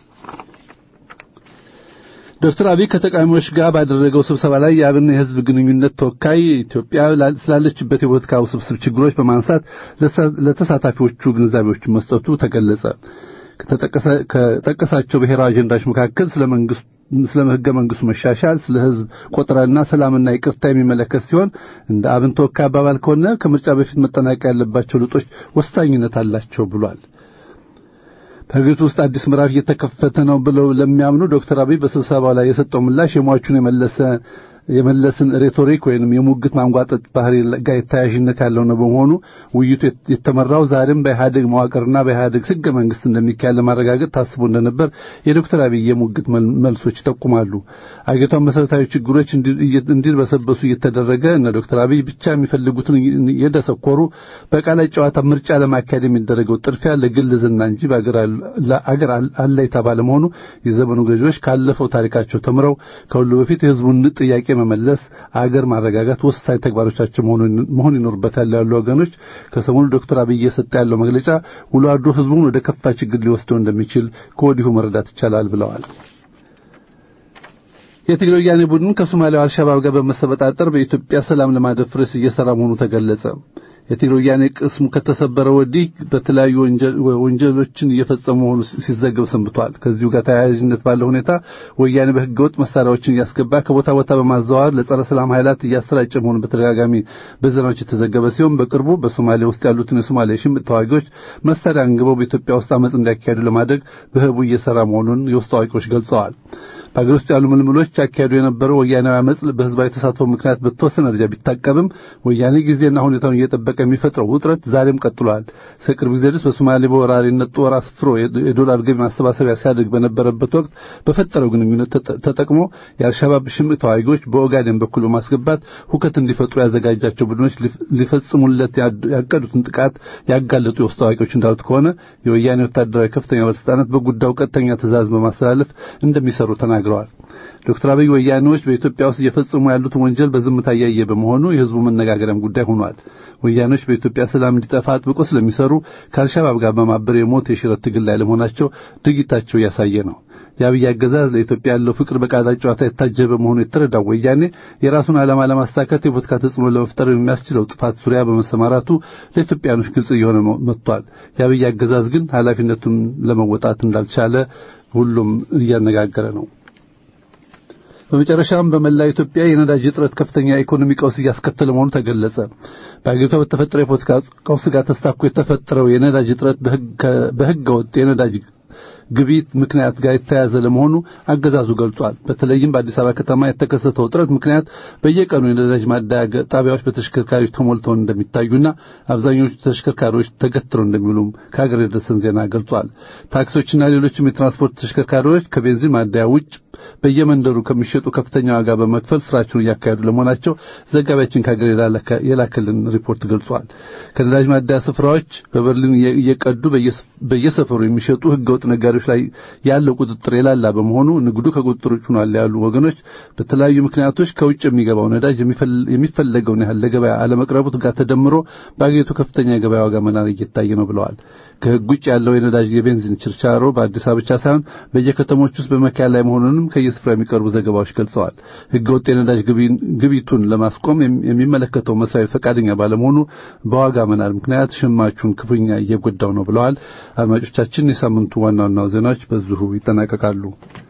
ዶክተር አብይ ከተቃዋሚዎች ጋር ባደረገው ስብሰባ ላይ የአብን የህዝብ ግንኙነት ተወካይ ኢትዮጵያ ስላለችበት የፖለቲካ ውስብስብ ችግሮች በማንሳት ለተሳታፊዎቹ ግንዛቤዎችን መስጠቱ ተገለጸ። ከጠቀሳቸው ብሔራዊ አጀንዳዎች መካከል ስለ መንግስት ስለ ህገ መንግስቱ መሻሻል፣ ስለ ህዝብ ቆጠራና ሰላምና ይቅርታ የሚመለከት ሲሆን እንደ አብን ተወካይ አባባል ከሆነ ከምርጫ በፊት መጠናቀቅ ያለባቸው ለውጦች ወሳኝነት አላቸው ብሏል። በሀገሪቱ ውስጥ አዲስ ምዕራፍ እየተከፈተ ነው ብለው ለሚያምኑ ዶክተር አብይ በስብሰባው ላይ የሰጠው ምላሽ የሟቹን የመለሰ የመለስን ሬቶሪክ ወይንም የሙግት ማንጓጠጥ ባህሪ ጋር ተያያዥነት ያለው ነው። በመሆኑ ውይይቱ የተመራው ዛሬም በኢህአዴግ መዋቅርና በኢህአዴግ ህገ መንግስት እንደሚካሄድ ለማረጋገጥ ታስቦ እንደነበር የዶክተር አብይ የሙግት መልሶች ይጠቁማሉ። አገሪቷን መሰረታዊ ችግሮች እንዲርበሰበሱ እየተደረገ እነ ዶክተር አብይ ብቻ የሚፈልጉትን የደሰኮሩ በቃላት ጨዋታ ምርጫ ለማካሄድ የሚደረገው ጥድፊያ ለግል ዝና እንጂ በአገር አለይታ ባለመሆኑ የዘመኑ ገዢዎች ካለፈው ታሪካቸው ተምረው ከሁሉ በፊት የህዝቡን ጥያቄ መመለስ አገር ማረጋጋት ወሳኝ ተግባሮቻቸው መሆን ይኖርበታል ያሉ ወገኖች ከሰሞኑ ዶክተር አብይ እየሰጠ ያለው መግለጫ ውሎ አድሮ ህዝቡን ወደ ከፋ ችግር ሊወስደው እንደሚችል ከወዲሁ መረዳት ይቻላል ብለዋል። የትግራይ ወያኔ ቡድን ከሶማሊያው አልሸባብ ጋር በመሰበጣጠር በኢትዮጵያ ሰላም ለማደፍረስ እየሰራ መሆኑ ተገለጸ። የትግራይ ወያኔ ቅስሙ ከተሰበረ ወዲህ በተለያዩ ወንጀሎችን እየፈጸሙ መሆኑ ሲዘገብ ሰንብቷል። ከዚሁ ጋር ተያያዥነት ባለው ሁኔታ ወያኔ በህገወጥ መሳሪያዎችን እያስገባ ከቦታ ቦታ በማዘዋወር ለጸረ ሰላም ኃይላት እያሰራጨ መሆኑ በተደጋጋሚ በዜናዎች የተዘገበ ሲሆን በቅርቡ በሶማሌ ውስጥ ያሉትን የሶማሌ ሽምቅ ተዋጊዎች መሳሪያ አንግበው በኢትዮጵያ ውስጥ አመፅ እንዲያካሄዱ ለማድረግ በህቡ እየሰራ መሆኑን የውስጥ አዋቂዎች ገልጸዋል። በአገር ውስጥ ያሉ ምልምሎች ያካሄዱ የነበረው ወያኔዊ አመፅ በህዝባዊ ተሳትፎ ምክንያት በተወሰነ ደረጃ ቢታቀብም ወያኔ ጊዜና ሁኔታውን እየጠበቀ የሚፈጥረው ውጥረት ዛሬም ቀጥሏል። እስከ ቅርብ ጊዜ ድረስ በሶማሌ በወራሪነት ጦር አስፍሮ የዶላር ገቢ ማሰባሰቢያ ሲያደርግ በነበረበት ወቅት በፈጠረው ግንኙነት ተጠቅሞ የአልሻባብ ሽምቅ ተዋጊዎች በኦጋዴን በኩል በማስገባት ሁከት እንዲፈጥሩ ያዘጋጃቸው ቡድኖች ሊፈጽሙለት ያቀዱትን ጥቃት ያጋለጡ የውስጥ ታዋቂዎች እንዳሉት ከሆነ የወያኔ ወታደራዊ ከፍተኛ ባለስልጣናት በጉዳዩ ቀጥተኛ ትእዛዝ በማስተላለፍ እንደሚሰሩ ተናግረዋል። ዶክተር አብይ ወያኔዎች በኢትዮጵያ ውስጥ እየፈጸሙ ያሉትን ወንጀል በዝምታ እያየ በመሆኑ የህዝቡ መነጋገሪያም ጉዳይ ሆኗል። ወያኔዎች በኢትዮጵያ ሰላም እንዲጠፋ አጥብቆ ስለሚሰሩ ከአልሻባብ ጋር በማበር የሞት የሽረት ትግል ላይ ለመሆናቸው ድርጊታቸው እያሳየ ነው። የአብይ አገዛዝ ለኢትዮጵያ ያለው ፍቅር በቃላት ጨዋታ የታጀበ መሆኑ የተረዳው ወያኔ የራሱን ዓላማ ለማሳካት የፖለቲካ ተጽዕኖ ለመፍጠር የሚያስችለው ጥፋት ዙሪያ በመሰማራቱ ለኢትዮጵያኖች ግልጽ እየሆነ መጥቷል። የአብይ አገዛዝ ግን ኃላፊነቱን ለመወጣት እንዳልቻለ ሁሉም እያነጋገረ ነው። በመጨረሻም በመላ ኢትዮጵያ የነዳጅ እጥረት ከፍተኛ የኢኮኖሚ ቀውስ እያስከተለ መሆኑ ተገለጸ። በአገሪቷ በተፈጠረው የፖለቲካ ቀውስ ጋር ተስታኮ የተፈጠረው የነዳጅ እጥረት በሕገ ወጥ የነዳጅ ግብይት ምክንያት ጋር የተያያዘ ለመሆኑ አገዛዙ ገልጿል። በተለይም በአዲስ አበባ ከተማ የተከሰተው እጥረት ምክንያት በየቀኑ የነዳጅ ማደያ ጣቢያዎች በተሽከርካሪዎች ተሞልተው እንደሚታዩና አብዛኞቹ ተሽከርካሪዎች ተገትረው እንደሚውሉም ከሀገር የደረሰን ዜና ገልጿል። ታክሲዎችና ሌሎችም የትራንስፖርት ተሽከርካሪዎች ከቤንዚን ማደያ ውጭ በየመንደሩ ከሚሸጡ ከፍተኛ ዋጋ በመክፈል ስራቸውን እያካሄዱ ለመሆናቸው ዘጋቢያችን ከሀገር የላከልን ሪፖርት ገልጿል። ከነዳጅ ማደያ ስፍራዎች በበርሊን እየቀዱ በየሰፈሩ የሚሸጡ ህገወጥ ነጋዴዎች ላይ ያለው ቁጥጥር የላላ በመሆኑ ንግዱ ከቁጥጥር ውጭ ሆኗል ያሉ ወገኖች በተለያዩ ምክንያቶች ከውጭ የሚገባው ነዳጅ የሚፈለገውን ያህል ለገበያ አለመቅረቡ ጋር ተደምሮ በአገሪቱ ከፍተኛ የገበያ ዋጋ መናር እየታየ ነው ብለዋል። ከህግ ውጭ ያለው የነዳጅ የቤንዚን ችርቻሮ በአዲስ አበባ ብቻ ሳይሆን በየከተሞች ውስጥ በመካሄድ ላይ መሆኑንም ከየስፍራ የሚቀርቡ ዘገባዎች ገልጸዋል። ህገወጥ የነዳጅ ግብይቱን ለማስቆም የሚመለከተው መስሪያ ቤት ፈቃደኛ ባለመሆኑ በዋጋ መናር ምክንያት ሸማቹን ክፉኛ እየጎዳው ነው ብለዋል። አድማጮቻችን፣ የሳምንቱ ዋና ዋና ዜናዎች በዚሁ ይጠናቀቃሉ።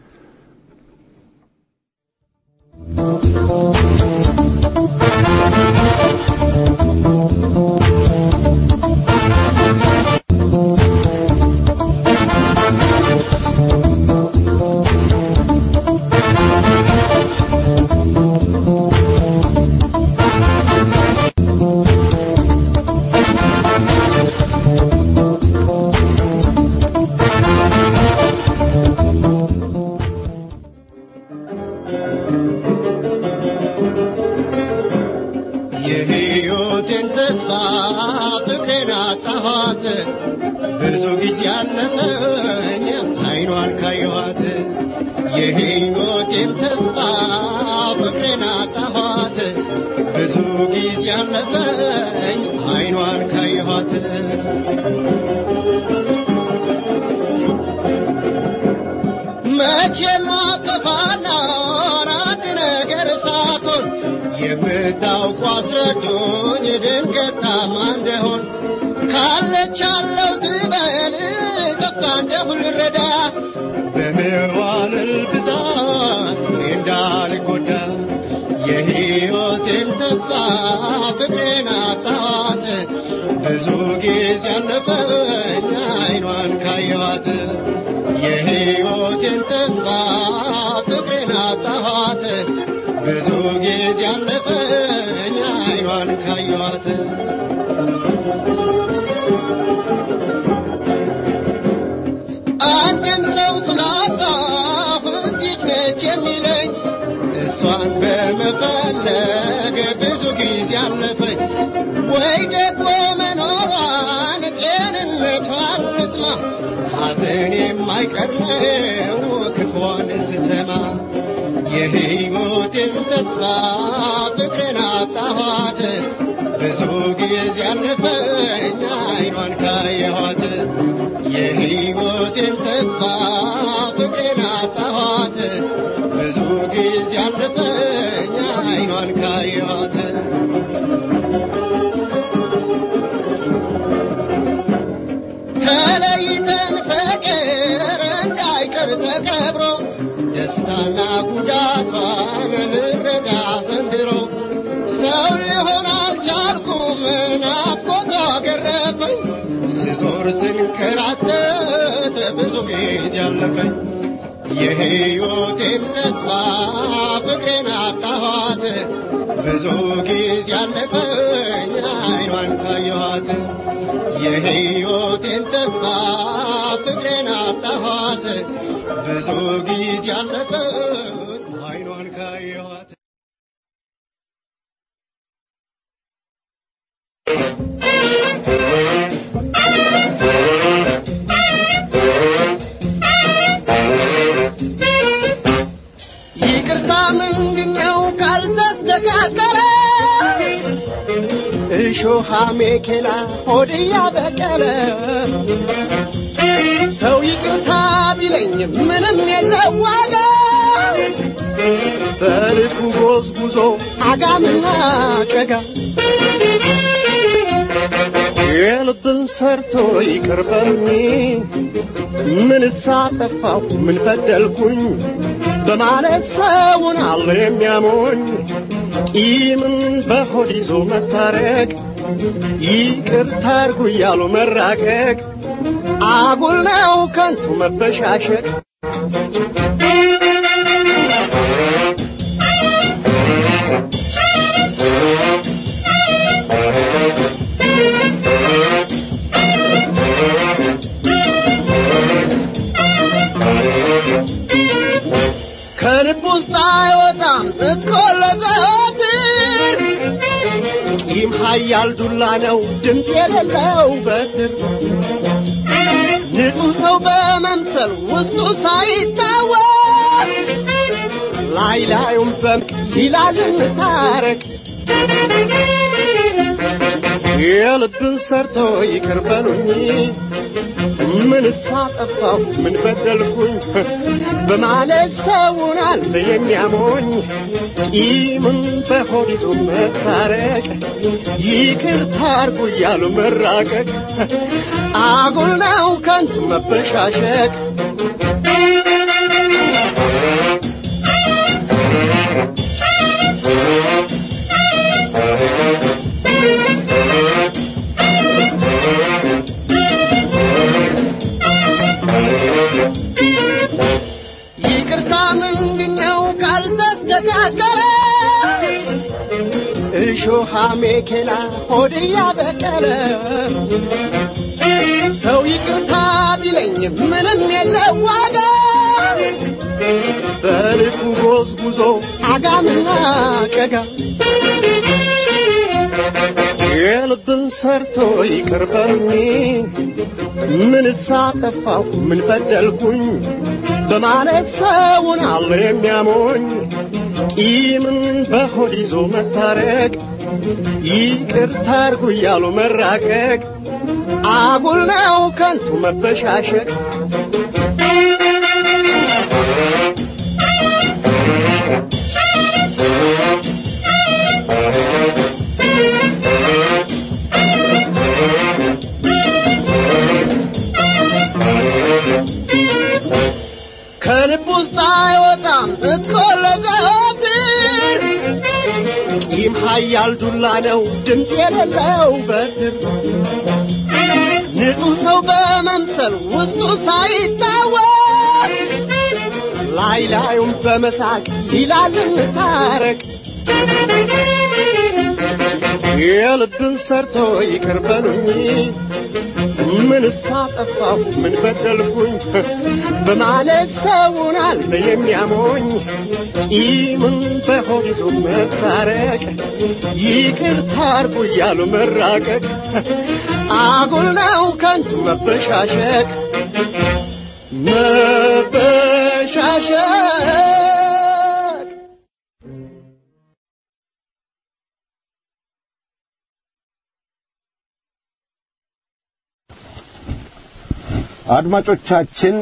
የሕይወቴን ተስፋ ፍቅሬን አጣኋት ብዙ ጊዜ አለፈኝ አይኗን ካየኋት የሕይወቴን ተስፋ ፍቅሬን አጣኋት ብዙ ጊዜ አለፈኝ አይኗን ካየኋት መቼም አጠፋለሁ አንድ ነገር ሳትሆን የምታውቁ አስረዱኝ ድንገት ታማ እንደሆን ካለች አለው ትበል ጠፍታ እንደሁ ልረዳ በመዋልል ብዛት እኔ እንዳልጎዳ የሕይወቴን ተስፋ ፍቅሬን አጣኋት ብዙ ጊዜ አለፈኝ አይኗን ካየኋት የሕይወቴን ተስፋ ፍቅሬን አጣኋት ብዙ ጊዜ አለፈኝ አይኗን ካየኋት አንድን ሰው ስላጣሁ እዚች ነች የሚለኝ እሷን በመፈለግ ብዙ ጊዜ አለፈኝ ወይ ደግሞ መኖሯን ጤንነቷን ልስማ ሐዘን የማይቀር ነው ክፉዋን ስሰማ የሕይወቴን ተስፋ ፍቅሬን አጣኋት ብዙ ጊዜ አለፈኝ አይኗን ካየኋት የሕይወቴን ተስፋ ፍቅሬን አጣኋት ብዙ ጊዜ አለፈኝ አይኗን ካየኋት ተለይተን ፍቅር እንዳይቀር ተቀብሮ ደስታና ጉዳቷን ልረዳ ዘንድሮ ሰው ሊሆን አልቻልኩም ናፍቆቷ ገረፈኝ ስዞር ስንከራተት ብዙ ጊዜ አለፈኝ የሕይወቴን ተስፋ ፍቅሬን አጣኋት ብዙ ጊዜ ያለፈኝ አይኗን ካየኋት የሕይወቴን ተስፋ ፍቅሬን አጣኋት ብዙ ጊዜ ያለፈኝ አይኗን ካየኋት ይቅርታ ምንድነው ካልተስተካከለ እሾሃ ሜኬላ ሆድያ በቀለ ሰው ይቅርታ ቢለኝ ምንም የለው ዋጋ በልቡ ጎዝጉዞ አጋምና ጨጋ የልብን ሰርቶ ይቅር በሉኝ ምን ሳጠፋሁ ምን በደልኩኝ በማለት ሰውን አለ የሚያሞኝ ቂምን በሆድ ይዞ መታረቅ ይቅርታ አርጉ እያሉ መራቀቅ አጉል ነው ከንቱ መበሻሸቅ ከልብ ውስጥ አይወጣም እኮ ለዘወትር ቂም ኃያል ዱላ ነው ድምፅ የሌለው በትር ንጹሕ ሰው በመምሰል ውስጡ ሳይታወቅ ላይ ላዩም በምቅ ይላል እንታረቅ የልብን ሰርቶ ይቅር በሉኝ ምን ሳጠፋሁ ምን በደልኩኝ በማለት ሰውን አለ የሚያሞኝ ቂምን በሆድ ይዞ መታረቅ ይቅርታ አርጉ እያሉ መራቀቅ አጉል ነው ከንቱ መበሻሸቅ ይቅርታ ምንድነው ካልተስተካከለ እሾሃ ሜኬላ ሆድያ በቀለ ሰው ይቅርታ ቢለኝ ምንም የለው ዋጋ በልቡ ጎዝጉዞ አጋምና ጨጋ የልብን ሰርቶ ይቅር በሉኝ ምን ሳጠፋሁ ምን በደልኩኝ በማለት ሰውን አለ የሚያሞኝ ቂምን በሆድ ይዞ መታረቅ ይቅርታ አርጉ እያሉ መራቀቅ አጉል ነው ከንቱ መበሻሸቅ ከልብ ውስጥ አይወጣም እኮ ለዘወትር ቂም ኃያል ዱላ ነው ድምፅ የሌለው በትር ንጹሕ ሰው በመምሰል ውስጡ ሳይታወቅ ላይ ላዩም በመሳቅ ይላል እንታረቅ የልብን ሰርቶ ይቅር በሉኝ ምን ሳጠፋሁ ምን በደልኩኝ በማለት ሰውን አለ የሚያሞኝ ቂምን በሆድ ይዞ መታረቅ ይቅርታ አርጉ እያሉ መራቀቅ አጉል ነው ከንቱ መበሻሸቅ መበሻሸቅ አድማጮቻችን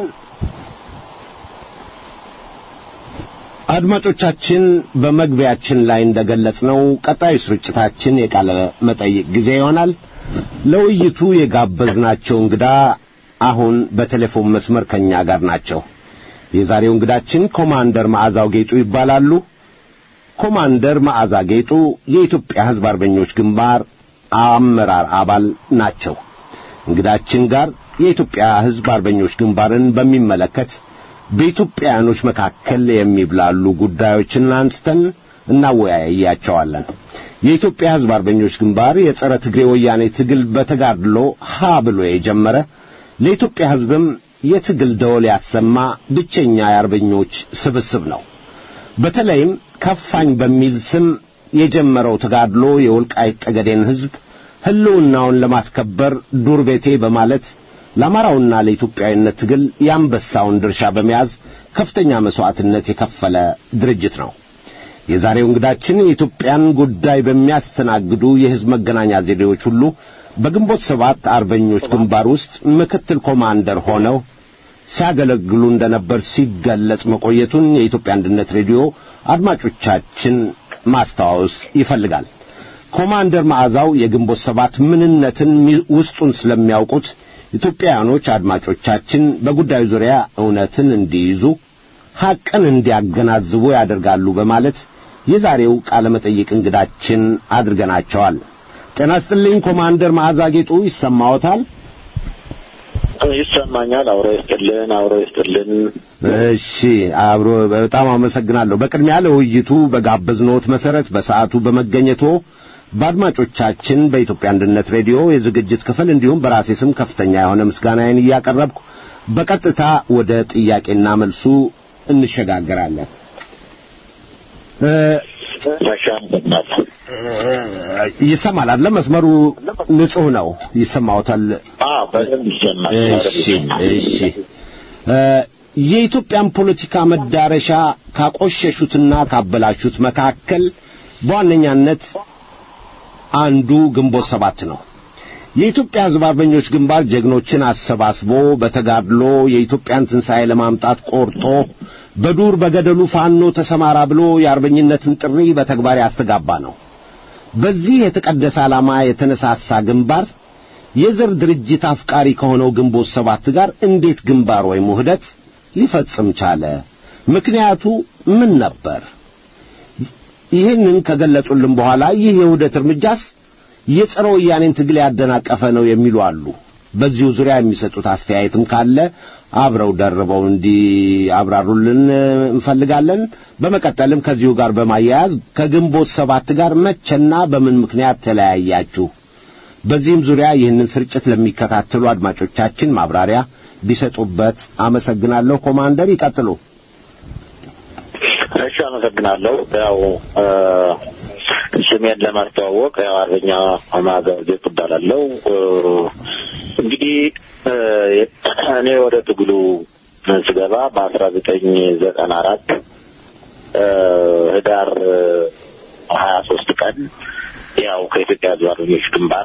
አድማጮቻችን በመግቢያችን ላይ እንደገለጽነው ቀጣዩ ስርጭታችን የቃለ መጠይቅ ጊዜ ይሆናል። ለውይይቱ የጋበዝናቸው እንግዳ አሁን በቴሌፎን መስመር ከኛ ጋር ናቸው። የዛሬው እንግዳችን ኮማንደር መዓዛው ጌጡ ይባላሉ። ኮማንደር መዓዛ ጌጡ የኢትዮጵያ ሕዝብ አርበኞች ግንባር አመራር አባል ናቸው። እንግዳችን ጋር የኢትዮጵያ ሕዝብ አርበኞች ግንባርን በሚመለከት በኢትዮጵያውያኖች መካከል የሚብላሉ ጉዳዮችን አንስተን እናወያያቸዋለን። የኢትዮጵያ ሕዝብ አርበኞች ግንባር የጸረ ትግሬ ወያኔ ትግል በተጋድሎ ሀ ብሎ የጀመረ ለኢትዮጵያ ሕዝብም የትግል ደወል ያሰማ ብቸኛ የአርበኞች ስብስብ ነው። በተለይም ከፋኝ በሚል ስም የጀመረው ተጋድሎ የወልቃይት ጠገዴን ሕዝብ ሕልውናውን ለማስከበር ዱር ቤቴ በማለት ለአማራውና ለኢትዮጵያዊነት ትግል የአንበሳውን ድርሻ በመያዝ ከፍተኛ መሥዋዕትነት የከፈለ ድርጅት ነው። የዛሬው እንግዳችን የኢትዮጵያን ጉዳይ በሚያስተናግዱ የሕዝብ መገናኛ ዘዴዎች ሁሉ በግንቦት ሰባት አርበኞች ግንባር ውስጥ ምክትል ኮማንደር ሆነው ሲያገለግሉ እንደነበር ሲገለጽ መቆየቱን የኢትዮጵያ አንድነት ሬዲዮ አድማጮቻችን ማስታወስ ይፈልጋል። ኮማንደር መዓዛው የግንቦት ሰባት ምንነትን ውስጡን ስለሚያውቁት ኢትዮጵያውያኖች አድማጮቻችን በጉዳዩ ዙሪያ እውነትን እንዲይዙ ሐቅን እንዲያገናዝቡ ያደርጋሉ በማለት የዛሬው ቃለ መጠይቅ እንግዳችን አድርገናቸዋል። ጤና ይስጥልኝ ኮማንደር መዓዛ ጌጡ ይሰማዎታል? ይሰማኛል። አብሮ ይስጥልን፣ አብሮ ይስጥልን። እሺ፣ አብሮ በጣም አመሰግናለሁ። በቅድሚያ ለውይይቱ በጋበዝኖት መሰረት በሰዓቱ በመገኘቶ በአድማጮቻችን በኢትዮጵያ አንድነት ሬዲዮ የዝግጅት ክፍል እንዲሁም በራሴ ስም ከፍተኛ የሆነ ምስጋናዬን እያቀረብኩ በቀጥታ ወደ ጥያቄና መልሱ እንሸጋገራለን። ይሰማል አይደለ? መስመሩ ንጹህ ነው። ይሰማዎታል? አዎ፣ በደንብ ይሰማል። እሺ፣ እሺ። የኢትዮጵያን ፖለቲካ መዳረሻ ካቆሸሹትና ካበላሹት መካከል በዋነኛነት አንዱ ግንቦት ሰባት ነው። የኢትዮጵያ ሕዝብ አርበኞች ግንባር ጀግኖችን አሰባስቦ በተጋድሎ የኢትዮጵያን ትንሣኤ ለማምጣት ቆርጦ በዱር በገደሉ ፋኖ ተሰማራ ብሎ የአርበኝነትን ጥሪ በተግባር ያስተጋባ ነው። በዚህ የተቀደሰ ዓላማ የተነሳሳ ግንባር የዘር ድርጅት አፍቃሪ ከሆነው ግንቦት ሰባት ጋር እንዴት ግንባር ወይም ውህደት ሊፈጽም ቻለ? ምክንያቱ ምን ነበር? ይህንን ከገለጹልን በኋላ ይህ የውህደት እርምጃስ የጸረ ወያኔን ትግል ያደናቀፈ ነው የሚሉ አሉ። በዚሁ ዙሪያ የሚሰጡት አስተያየትም ካለ አብረው ደርበው እንዲያብራሩልን እንፈልጋለን። በመቀጠልም ከዚሁ ጋር በማያያዝ ከግንቦት ሰባት ጋር መቼና በምን ምክንያት ተለያያችሁ? በዚህም ዙሪያ ይህንን ስርጭት ለሚከታተሉ አድማጮቻችን ማብራሪያ ቢሰጡበት አመሰግናለሁ። ኮማንደር ይቀጥሉ። እሺ፣ አመሰግናለሁ። ያው ስሜን ለማስተዋወቅ ያው አርበኛ ማዕዛው ጌጡ እባላለሁ። እንግዲህ እኔ ወደ ትግሉ ስገባ በአስራ ዘጠኝ ዘጠና አራት ህዳር ሀያ ሶስት ቀን ያው ከኢትዮጵያ ሕዝብ አርበኞች ግንባር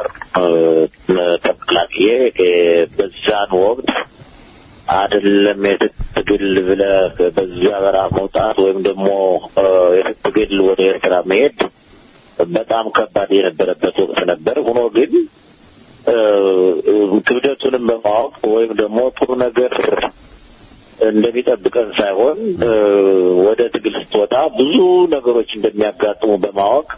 ተቀላቅዬ በዛን ወቅት አይደለም የትግል ብለህ በዚያ በረሃ መውጣት ወይም ደግሞ የትግል ወደ ኤርትራ መሄድ በጣም ከባድ የነበረበት ወቅት ነበር። ሆኖ ግን ክብደቱንም በማወቅ ወይም ደግሞ ጥሩ ነገር እንደሚጠብቀን ሳይሆን ወደ ትግል ስትወጣ ብዙ ነገሮች እንደሚያጋጥሙ በማወቅ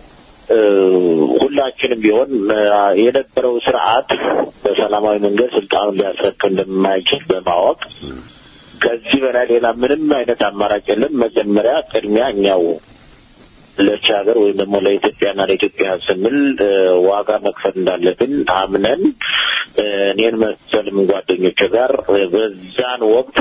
ሁላችንም ቢሆን የነበረው ስርዓት በሰላማዊ መንገድ ስልጣኑን ሊያስረክብ እንደማይችል በማወቅ ከዚህ በላይ ሌላ ምንም አይነት አማራጭ የለም። መጀመሪያ ቅድሚያ እኛው ለች ሀገር ወይም ደግሞ ለኢትዮጵያና ለኢትዮጵያ ስንል ዋጋ መክፈል እንዳለብን አምነን እኔን መሰልም ጓደኞች ጋር በዛን ወቅት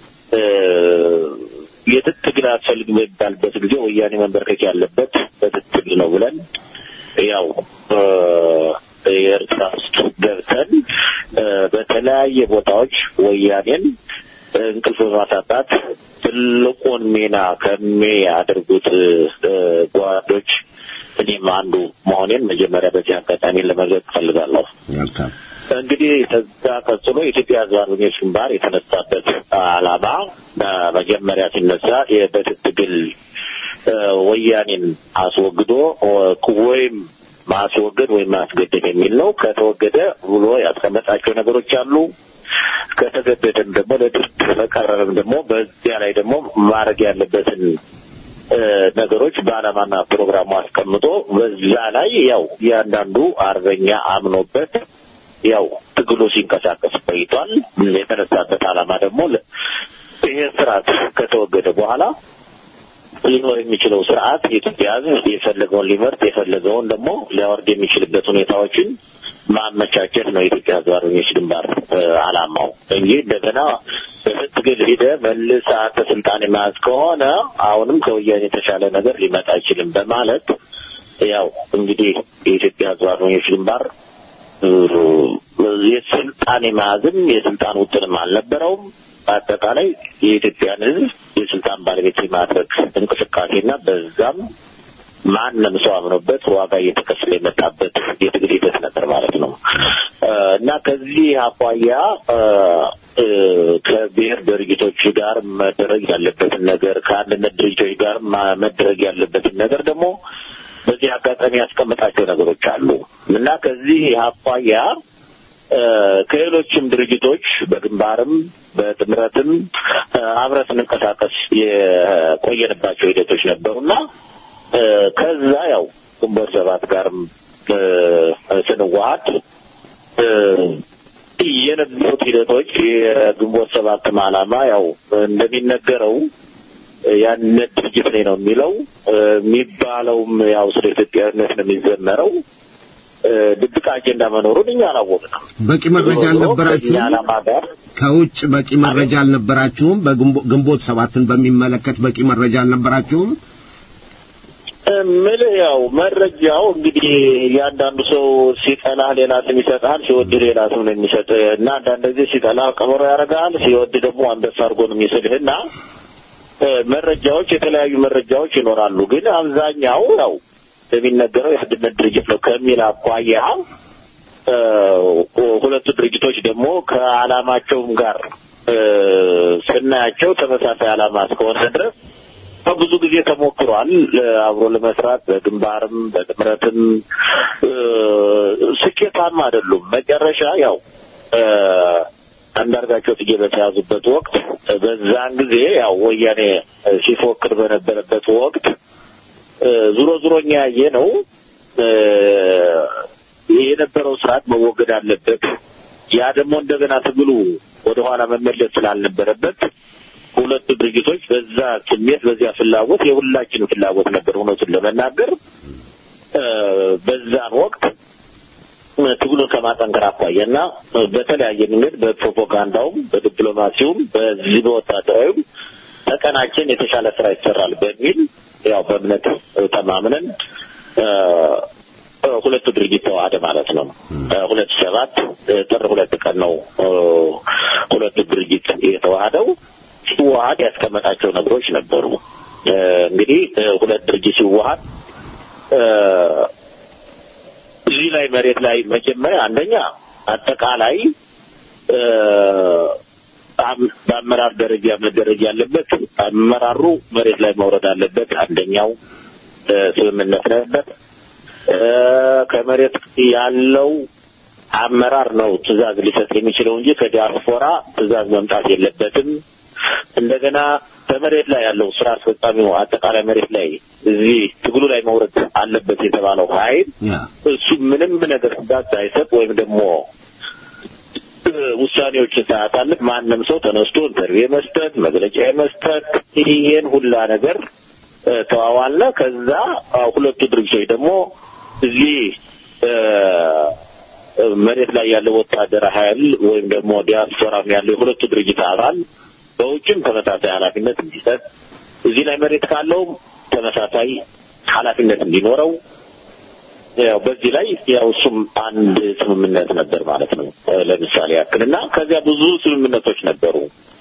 የትጥቅ ትግል አያስፈልግም የሚባልበት ጊዜ ወያኔ መንበርከክ ያለበት በትጥቅ ትግል ነው ብለን ያው የኤርትራ ውስጥ ገብተን በተለያየ ቦታዎች ወያኔን እንቅልፍ በማሳጣት ትልቁን ሚና ከሚያደርጉት ጓዶች እኔም አንዱ መሆኔን መጀመሪያ በዚህ አጋጣሚ ለመግለጽ እፈልጋለሁ። እንግዲህ ከዛ ቀጥሎ የኢትዮጵያ ሕዝብ አርበኞች ግንባር የተነሳበት ዓላማ መጀመሪያ ሲነሳ የበትጥቅ ትግል ወያኔን አስወግዶ ወይም ማስወገድ ወይም ማስገደድ የሚል ነው። ከተወገደ ብሎ ያስቀመጣቸው ነገሮች አሉ። ከተገደደም ደግሞ ለድርድር ከቀረበም ደግሞ በዚያ ላይ ደግሞ ማድረግ ያለበትን ነገሮች በዓላማና ፕሮግራሙ አስቀምጦ በዛ ላይ ያው እያንዳንዱ አርበኛ አምኖበት ያው ትግሉ ሲንቀሳቀስ ቆይቷል። የተነሳበት ዓላማ ደግሞ ይሄ ስርዓት ከተወገደ በኋላ ሊኖር የሚችለው ስርዓት የኢትዮጵያ ሕዝብ የፈለገውን ሊመርጥ የፈለገውን ደግሞ ሊያወርድ የሚችልበት ሁኔታዎችን ማመቻቸት ነው የኢትዮጵያ ሕዝብ አርበኞች ግንባር ዓላማው እንጂ እንደገና በትግል ሂደ መልስ አንተ ስልጣን የመያዝ ከሆነ አሁንም ከወያኔ የተሻለ ነገር ሊመጣ አይችልም በማለት ያው እንግዲህ የኢትዮጵያ ሕዝብ አርበኞች ግንባር የስልጣን የመያዝም የስልጣን ውጥንም አልነበረውም። በአጠቃላይ የኢትዮጵያን ሕዝብ የስልጣን ባለቤት የማድረግ እንቅስቃሴና በዛም ማንም ሰው አምኖበት ዋጋ እየተከፈለ የመጣበት የትግል ሂደት ነበር ማለት ነው እና ከዚህ አኳያ ከብሔር ድርጅቶች ጋር መደረግ ያለበትን ነገር ከአንድነት ድርጅቶች ጋር መደረግ ያለበትን ነገር ደግሞ በዚህ አጋጣሚ ያስቀመጣቸው ነገሮች አሉ እና ከዚህ አኳያ ከሌሎችም ድርጅቶች በግንባርም በጥምረትም አብረ ስንንቀሳቀስ የቆየንባቸው ሂደቶች ነበሩና ከዛ ያው ግንቦት ሰባት ጋርም ስንዋሀድ የነበሩት ሂደቶች የግንቦት ሰባትም ዓላማ ያው እንደሚነገረው ያንነት ድርጅት ላይ ነው የሚለው የሚባለውም ያው ስለ ኢትዮጵያዊነት ነው የሚዘመረው። ድብቅ አጀንዳ መኖሩን እኛ አላወቅንም። በቂ መረጃ አልነበራችሁም? ዓላማ ጋር ከውጭ በቂ መረጃ አልነበራችሁም? በግንቦት ሰባትን በሚመለከት በቂ መረጃ አልነበራችሁም? ምልህ ያው መረጃው እንግዲህ እያንዳንዱ ሰው ሲጠላህ ሌላ ስም ይሰጥሃል፣ ሲወድ ሌላ ስም ነው የሚሰጥ እና አንዳንድ ጊዜ ሲጠላህ ቀበሮ ያደርግሃል፣ ሲወድ ደግሞ አንበሳ አድርጎ ነው የሚስልህ እና መረጃዎች የተለያዩ መረጃዎች ይኖራሉ። ግን አብዛኛው ያው የሚነገረው የአንድነት ድርጅት ነው ከሚል አኳያ ሁለቱ ድርጅቶች ደግሞ ከዓላማቸውም ጋር ስናያቸው ተመሳሳይ ዓላማ እስከሆነ ድረስ ብዙ ጊዜ ተሞክሯል አብሮ ለመስራት በግንባርም በጥምረትም ስኬታማ አይደሉም። መጨረሻ ያው አንዳርጋቸው ጽጌ በተያዙበት ወቅት በዛን ጊዜ ያው ወያኔ ሲፎክር በነበረበት ወቅት ዙሮ ዙሮ እኛ ያየ ነው የነበረው ስርዓት መወገድ አለበት። ያ ደግሞ እንደገና ትግሉ ወደኋላ መመለስ ስላልነበረበት ሁለቱ ድርጅቶች በዛ ስሜት በዚያ ፍላጎት የሁላችንም ፍላጎት ነበር እውነቱን ለመናገር በዛን ወቅት ትግሉን ከማጠንከር አኳያ እና በተለያየ መንገድ በፕሮፓጋንዳውም በዲፕሎማሲውም በዚህ በወታደራዊም ተቀናችን የተሻለ ስራ ይሰራል በሚል ያው በእምነት ተማምነን ሁለቱ ድርጅት ተዋህደ ማለት ነው። ሁለት ሰባት ጥር ሁለት ቀን ነው ሁለቱ ድርጅት የተዋህደው። ሲዋሃድ ያስቀመጣቸው ነገሮች ነበሩ። እንግዲህ ሁለት ድርጅት ሲዋሃድ እዚህ ላይ መሬት ላይ መጀመሪያ አንደኛ አጠቃላይ በአመራር ደረጃ መደረግ ያለበት አመራሩ መሬት ላይ መውረድ አለበት። አንደኛው ስምምነት ነበር። ከመሬት ያለው አመራር ነው ትዕዛዝ ሊሰጥ የሚችለው እንጂ ከዲያስፖራ ትዕዛዝ መምጣት የለበትም። እንደገና በመሬት ላይ ያለው ስራ አስፈጻሚው አጠቃላይ መሬት ላይ እዚህ ትግሉ ላይ መውረድ አለበት የተባለው ኃይል እሱ ምንም ነገር ትዕዛዝ ሳይሰጥ ወይም ደግሞ ውሳኔዎችን ሳያሳልፍ ማንም ሰው ተነስቶ ኢንተርቪው የመስጠት መግለጫ የመስጠት ይሄን ሁላ ነገር ተዋዋልነ። ከዛ ሁለቱ ድርጅቶች ደግሞ እዚህ መሬት ላይ ያለው ወታደራዊ ኃይል ወይም ደግሞ ዲያስፖራም ያለው የሁለቱ ድርጅት አባል በውጭም ተመሳሳይ ኃላፊነት እንዲሰጥ እዚህ ላይ መሬት ካለው ተመሳሳይ ኃላፊነት እንዲኖረው ያው በዚህ ላይ ያው እሱም አንድ ስምምነት ነበር ማለት ነው። ለምሳሌ ያክል እና ከዚያ ብዙ ስምምነቶች ነበሩ።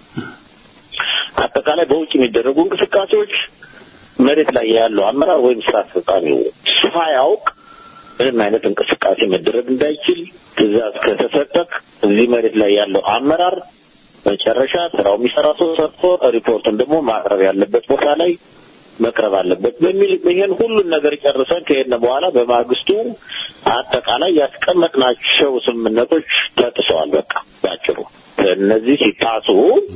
አጠቃላይ በውጭ የሚደረጉ እንቅስቃሴዎች መሬት ላይ ያለው አመራር ወይም ስራ አስፈጻሚው ሳያውቅ ምንም አይነት እንቅስቃሴ መደረግ እንዳይችል ትዕዛዝ ከተሰጠክ እዚህ መሬት ላይ ያለው አመራር መጨረሻ ስራው የሚሰራ ሰው ሰርቶ ሪፖርቱን ደግሞ ማቅረብ ያለበት ቦታ ላይ መቅረብ አለበት በሚል ይሄን ሁሉን ነገር ጨርሰን ከሄድን በኋላ በማግስቱ አጠቃላይ ያስቀመጥናቸው ስምምነቶች ተጥሰዋል። በቃ ባጭሩ እነዚህ ሲጣሱ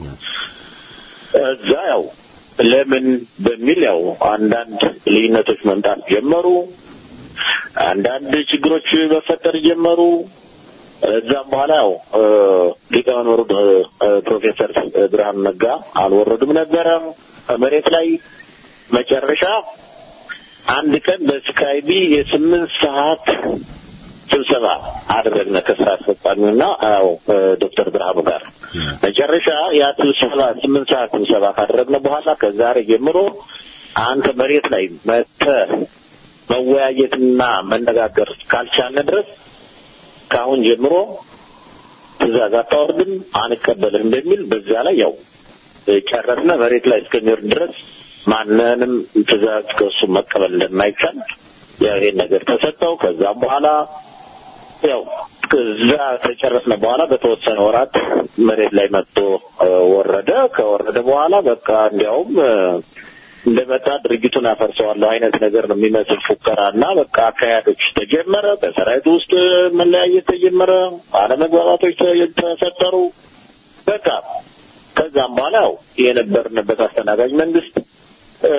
እዛ ያው ለምን በሚል ያው አንዳንድ ልዩነቶች መምጣት ጀመሩ። አንዳንድ ችግሮች መፈጠር ጀመሩ። እዛም በኋላ ያው እ፣ ሊቀመንበሩ እ፣ እ፣ ፕሮፌሰር ብርሃኑ ነጋ አልወረዱም ነበረ መሬት ላይ መጨረሻ አንድ ቀን በስካይቢ የስምንት ሰዓት ስብሰባ አደረግነ ከስራ አስፈጻሚውና ያው እ፣ ዶክተር ብርሃኑ ጋር መጨረሻ ያ ስብሰባ ስምንት ሰዓት ስብሰባ ካደረግነ በኋላ ከዛሬ ጀምሮ አንተ መሬት ላይ መጥተህ መወያየትና መነጋገር ካልቻልን ድረስ ከአሁን ጀምሮ ትእዛዝ አታወርድም፣ አንቀበልም በሚል በዚያ ላይ ያው ጨረስነ። መሬት ላይ እስከሚወርድ ድረስ ማንንም ትእዛዝ ከእሱ መቀበል እንደማይቻል ያው ይሄን ነገር ተሰጠው። ከዛም በኋላ ያው ከዛ ከጨረስነ በኋላ በተወሰነ ወራት መሬት ላይ መጥቶ እ፣ ወረደ። ከወረደ በኋላ በቃ እንዲያውም እ፣ እንደመጣ ድርጅቱን አፈርሰዋለሁ አይነት ነገር ነው የሚመስል ፉከራ እና በቃ አካሄዶች ተጀመረ። በሰራዊቱ ውስጥ መለያየት ተጀመረ። አለመግባባቶች ተ- ተፈጠሩ። በቃ ከዛም በኋላ ያው የነበርንበት አስተናጋጅ መንግስት እ፣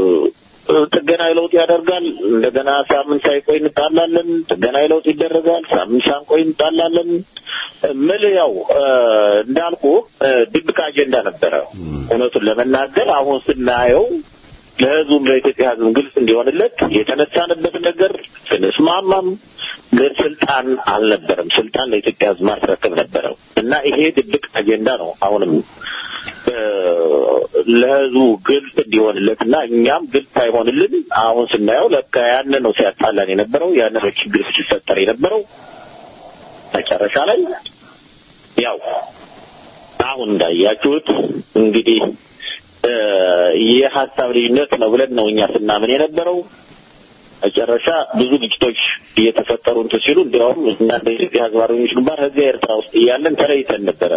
ጥገናዊ ለውጥ ያደርጋል። እንደገና ሳምንት ሳይቆይ እንጣላለን። ጥገናዊ ለውጥ ይደረጋል። ሳምንት ሳንቆይ እንጣላለን። ምል ያው እ፣ እንዳልኩ እ፣ ድብቅ አጀንዳ ነበረ። እውነቱን ለመናገር አሁን ስናየው ለህዝቡም ለኢትዮጵያ ህዝብ ግልጽ እንዲሆንለት የተነሳንበት ነገር ስንስማማም ግን ስልጣን አልነበረም። ስልጣን ለኢትዮጵያ ህዝብ ማስረከብ ነበረው እና ይሄ ድብቅ አጀንዳ ነው አሁንም እ፣ ለህዝቡ ግልጽ እንዲሆንለት እና እኛም ግልጽ አይሆንልን አሁን ስናየው ለካ ያን ነው ሲያጣላን የነበረው ያን ነው ችግር ሲፈጠር የነበረው መጨረሻ ላይ ያው አሁን እንዳያችሁት እንግዲህ እ፣ የሀሳብ ልዩነት ነው ብለን ነው እኛ ስናምን የነበረው። መጨረሻ ብዙ ግጭቶች እየተፈጠሩ እንትን ሲሉ እንዲያውም እና እንደ ኢትዮጵያ ህዝብ አርበኞች ግንባር ከዚያ ኤርትራ ውስጥ እያለን ተለይተን ነበረ።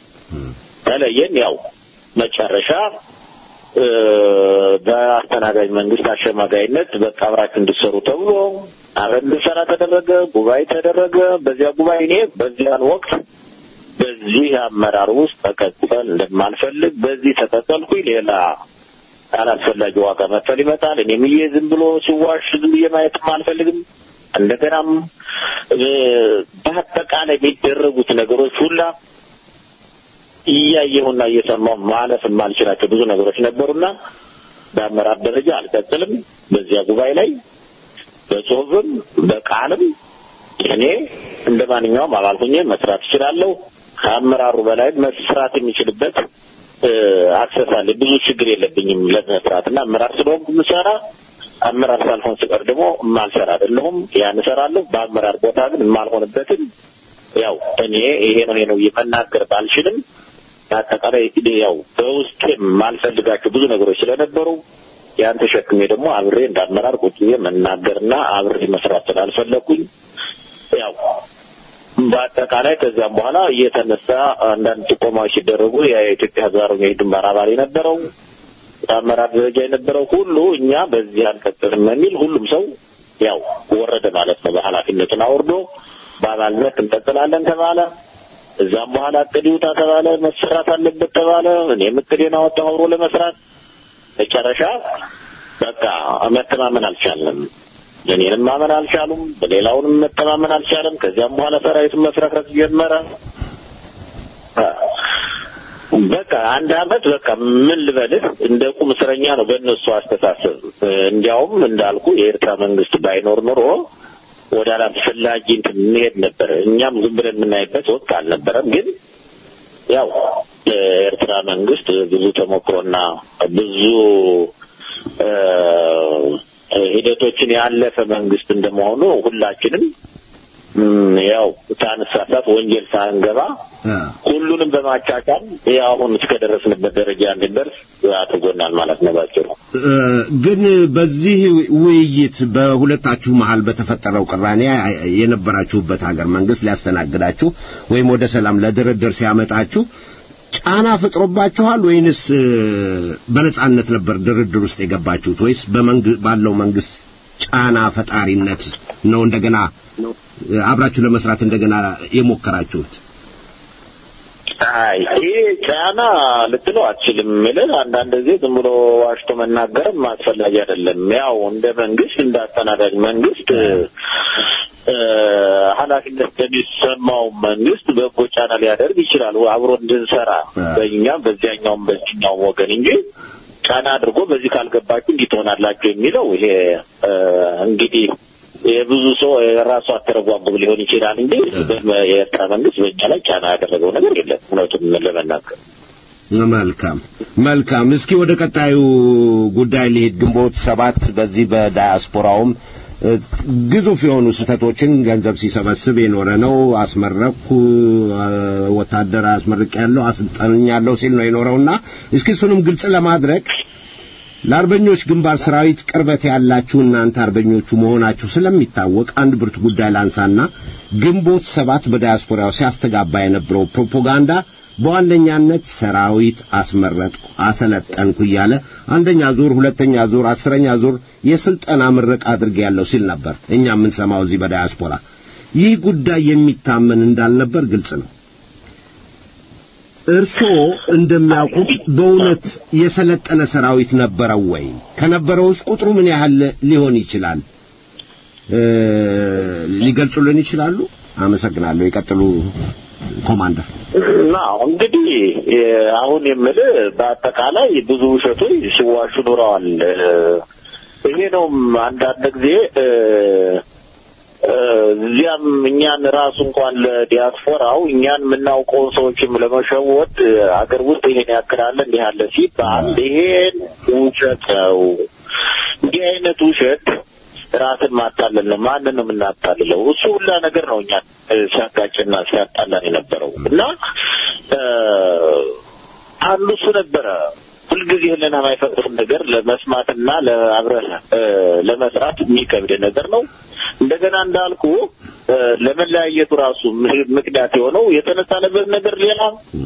ተለየን። ያው መጨረሻ እ፣ በአስተናጋጅ መንግስት አሸማጋይነት በቃ አብራችሁ እንድትሰሩ ተብሎ አብረን እንድንሰራ ተደረገ። ጉባኤ ተደረገ። በዚያ ጉባኤ እኔ በዚያን ወቅት በዚህ አመራር ውስጥ ተቀጠል እንደማልፈልግ በዚህ ተቀጠልኩኝ። ሌላ አላስፈላጊ ዋጋ መክፈል ይመጣል። እኔም ብዬ ዝም ብሎ ሲዋሽ ዝም ብዬ ማየትም አልፈልግም። እንደገናም እ፣ በአጠቃላይ የሚደረጉት ነገሮች ሁላ እያየሁና እየሰማሁ ማለፍ የማልችላቸው ብዙ ነገሮች ነበሩና በአመራር ደረጃ አልቀጥልም። በዚያ ጉባኤ ላይ በጽሁፍም በቃልም እኔ እንደ ማንኛውም አባል ሆኜ መስራት እችላለሁ። ከአመራሩ በላይ መስራት የሚችልበት እ፣ አክሰስ አለ። ብዙ ችግር የለብኝም ለመስራት እና አመራር ስለሆንኩ የምሰራ አመራር ሳልሆን ስቀር ደግሞ የማልሰራ አይደለሁም። ያን እሰራለሁ። በአመራር ቦታ ግን የማልሆንበትን ያው እኔ ይሄ ነው ይሄ ነው መናገር ባልችልም በአጠቃላይ ያው በውስጥ የማልፈልጋቸው ብዙ ነገሮች ስለነበሩ ያን ተሸክሜ ደግሞ አብሬ እንዳመራር ቁጭ ብዬ መናገርና አብሬ መስራት ስላልፈለኩኝ ያው በአጠቃላይ ከዚያም በኋላ እየተነሳ አንዳንድ ጥቆማዎች ሲደረጉ የኢትዮጵያ ሕዝብ አርበኞች ግንባር አባል የነበረው በአመራር ደረጃ የነበረው ሁሉ እኛ በዚህ አንቀጥልም የሚል ሁሉም ሰው ያው ወረደ ማለት ነው። በኃላፊነቱን አውርዶ በአባልነት እንቀጥላለን ተባለ። እዛም በኋላ እቅድ ይውጣ ተባለ። መሰራት አለበት ተባለ። እኔም እቅዴን አወጣሁ አብሮ ለመስራት መጨረሻ በቃ መተማመን አልቻለም። እኔንም ማመን አልቻሉም። በሌላውንም መተማመን አልቻለም። ከዚያም በኋላ ሰራዊቱን መፍረክረክ ጀመረ። በቃ አንድ አመት በቃ ምን ልበልህ እንደ ቁም እስረኛ ነው በእነሱ አስተሳሰብ። እንዲያውም እንዳልኩ የኤርትራ መንግስት ባይኖር ኖሮ ወደ አላስፈላጊ እንትን እንሄድ ነበር። እኛም ዝም ብለን የምናይበት ወቅት አልነበረም። ግን ያው የኤርትራ መንግስት ብዙ ተሞክሮና ብዙ እ፣ ሂደቶችን ያለፈ መንግስት እንደመሆኑ ሁላችንም እም፣ ያው ሳንሳሳት ወንጀል ሳንገባ ሁሉንም በማቻቻል ያው አሁን እስከደረስንበት ደረጃ እንድንደርስ አድርጎናል ማለት ነው ባጭሩ። እ፣ ግን በዚህ ውይይት በሁለታችሁ መሃል በተፈጠረው ቅራኔ የነበራችሁበት ሀገር መንግስት ሊያስተናግዳችሁ ወይም ወደ ሰላም ለድርድር ሲያመጣችሁ ጫና ፈጥሮባችኋል ወይንስ እ፣ በነጻነት ነበር ድርድር ውስጥ የገባችሁት ወይስ በመንግ- ባለው መንግስት ጫና ፈጣሪነት ነው እንደገና እ፣ አብራችሁ ለመስራት እንደገና የሞከራችሁት? አይ ይሄ ጫና ልትለው አትችልም። ምልህ አንዳንድ ጊዜ ዝም ብሎ ዋሽቶ መናገርም አስፈላጊ አይደለም። ያው እንደ መንግስት እንደ አስተናጋጅ መንግስት እ፣ ኃላፊነት ለሚሰማው መንግስት በጎ ጫና ሊያደርግ ይችላል አብሮ እንድንሰራ በእኛም በዚያኛውም በዚህኛውም ወገን እንጂ ጫና አድርጎ በዚህ ካልገባችሁ እንዲህ ትሆናላችሁ የሚለው ይሄ እ፣ እንግዲህ የብዙ ሰው የራሱ አተረጓጉም ሊሆን ይችላል እንጂ የኤርትራ መንግስት በእኛ ላይ ጫና ያደረገው ነገር የለም እውነቱን ለመናገር መልካም መልካም። እስኪ ወደ ቀጣዩ ጉዳይ ሊሄድ ግንቦት ሰባት በዚህ በዳያስፖራውም እ፣ ግዙፍ የሆኑ ስህተቶችን ገንዘብ ሲሰበስብ የኖረ ነው። አስመረኩ እ፣ ወታደር አስመርቅ ያለው አሰልጠኛለሁ ሲል ነው የኖረውና እስኪ እሱንም ግልጽ ለማድረግ ለአርበኞች ግንባር ሰራዊት ቅርበት ያላችሁ እናንተ አርበኞቹ መሆናችሁ ስለሚታወቅ አንድ ብርቱ ጉዳይ ላንሳና ግንቦት ሰባት በዳያስፖራው ሲያስተጋባ የነበረው ፕሮፓጋንዳ በዋነኛነት ሰራዊት አስመረጥኩ፣ አሰለጠንኩ እያለ አንደኛ ዙር፣ ሁለተኛ ዙር፣ አስረኛ ዙር የስልጠና ምረቃ አድርጌያለሁ ሲል ነበር እኛ የምንሰማው እዚህ በዳያስፖራ። ይህ ጉዳይ የሚታመን እንዳልነበር ግልጽ ነው። እርስዎ እንደሚያውቁት በእውነት የሰለጠነ ሰራዊት ነበረው ወይ? ከነበረውስ ቁጥሩ ምን ያህል ሊሆን ይችላል? እ፣ ሊገልጹልን ይችላሉ? አመሰግናለሁ። ይቀጥሉ ኮማንደር። እና እንግዲህ እ፣ አሁን የምልህ በአጠቃላይ ብዙ ውሸቶች ሲዋሹ ኖረዋል። እ፣ ይሄ ነው አንዳንድ ጊዜ እ፣ እ፣ እዚያም እኛን ራሱ እንኳን ለዲያስፖራው እኛን የምናውቀውን ሰዎችም ለመሸወድ እ፣ አገር ውስጥ ይሄን ያክላለ እንዲህ አለ ሲባል ይሄን ውሸት ነው። እንዲህ አይነት ውሸት ራስን ማታለል ነው። ማንን ነው የምናታልለው? እሱ ሁላ ነገር ነው እኛን እ፣ ሲያጋጭና ሲያጣላን የነበረው እና እ፣ አንዱ እሱ ነበረ። ሁልጊዜ ህልና የማይፈቅዱን ነገር ለመስማትና ለአብረህ እ፣ ለመስራት የሚከብድ ነገር ነው። እንደገና እንዳልኩ እ፣ ለመለያየቱ ራሱ ም- ምክንያት የሆነው የተነሳንበት ነገር ሌላ፣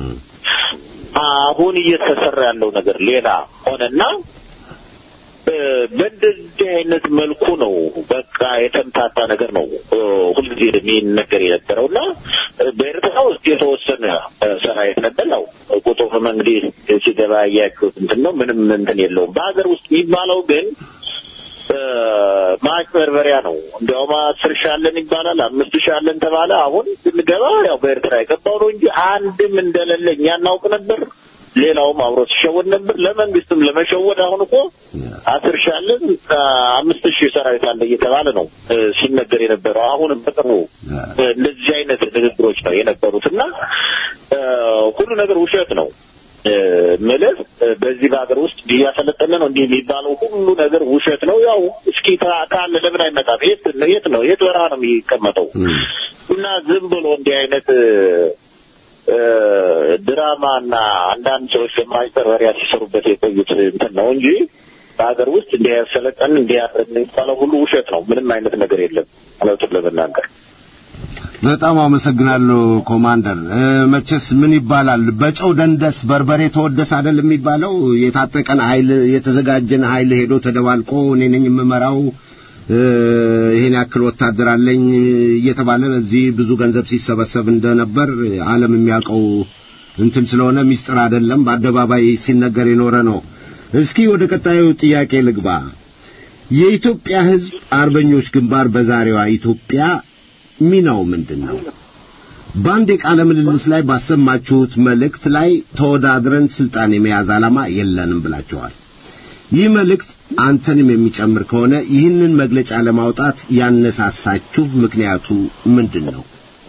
አሁን እየተሰራ ያለው ነገር ሌላ ሆነና እ፣ በእንደዚህ አይነት መልኩ ነው በቃ የተምታታ ነገር ነው እ፣ ሁልጊዜ የሚነገር የነበረው እና እ፣ በኤርትራ ውስጥ የተወሰነ እ፣ ሰራዊት ነበር። ያው ቁጥሩም እንግዲህ ሲገባ ያያችሁት እንትን ነው። ምንም እንትን የለውም። በሀገር ውስጥ የሚባለው ግን እ፣ ማጭበርበሪያ ነው። እንዲያውም አስር ሺህ አለን ይባላል፣ አምስት ሺህ አለን ተባለ። አሁን ስንገባ ያው በኤርትራ የገባው ነው እንጂ አንድም እንደሌለ እኛ እናውቅ ነበር። ሌላውም አብሮ ሲሸወድ ነበር። ለመንግስትም ለመሸወድ አሁን እኮ አስር ሺህ አለን አምስት ሺህ ሰራዊት አለ እየተባለ ነው እ፣ ሲነገር የነበረው። አሁንም በቅርቡ እ፣ እንደዚህ አይነት ንግግሮች ነው የነበሩት እና እ፣ ሁሉ ነገር ውሸት ነው እ፣ ምልህ እ፣ በዚህ በሀገር ውስጥ እያሰለጠነ ነው እንዲህ የሚባለው ሁሉ ነገር ውሸት ነው። ያው እስኪ ታ- ካለ ለምን አይመጣም? የት የት ነው የት በረሃ ነው የሚቀመጠው? እና ዝም ብሎ እንዲህ አይነት እ፣ እ፣ ድራማና አንዳንድ ሰዎች ለማጭበርበሪያ ሲሰሩበት የቆዩት እንትን ነው እንጂ በሀገር ውስጥ እንዲህ ያሰለጠን እንዲህ ያደረግን የሚባለው ሁሉ ውሸት ነው። ምንም አይነት ነገር የለም እውነቱን ለመናገር በጣም አመሰግናለሁ ኮማንደር። እ፣ መቼስ ምን ይባላል በጨው ደንደስ በርበሬ ተወደስ አይደል የሚባለው? የታጠቀን ኃይል የተዘጋጀን ኃይል ሄዶ ተደባልቆ እኔ ነኝ የምመራው እ፣ ይሄን ያክል ወታደር አለኝ እየተባለ በዚህ ብዙ ገንዘብ ሲሰበሰብ እንደነበር ዓለም የሚያውቀው እንትን ስለሆነ ሚስጥር አይደለም፣ በአደባባይ ሲነገር የኖረ ነው። እስኪ ወደ ቀጣዩ ጥያቄ ልግባ። የኢትዮጵያ ሕዝብ አርበኞች ግንባር በዛሬዋ ኢትዮጵያ ሚናው ምንድን ነው? በአንድ የቃለ ምልልስ ላይ ባሰማችሁት መልእክት ላይ ተወዳድረን ስልጣን የመያዝ ዓላማ የለንም ብላችኋል። ይህ መልእክት አንተንም የሚጨምር ከሆነ ይህንን መግለጫ ለማውጣት ያነሳሳችሁ ምክንያቱ ምንድን ነው?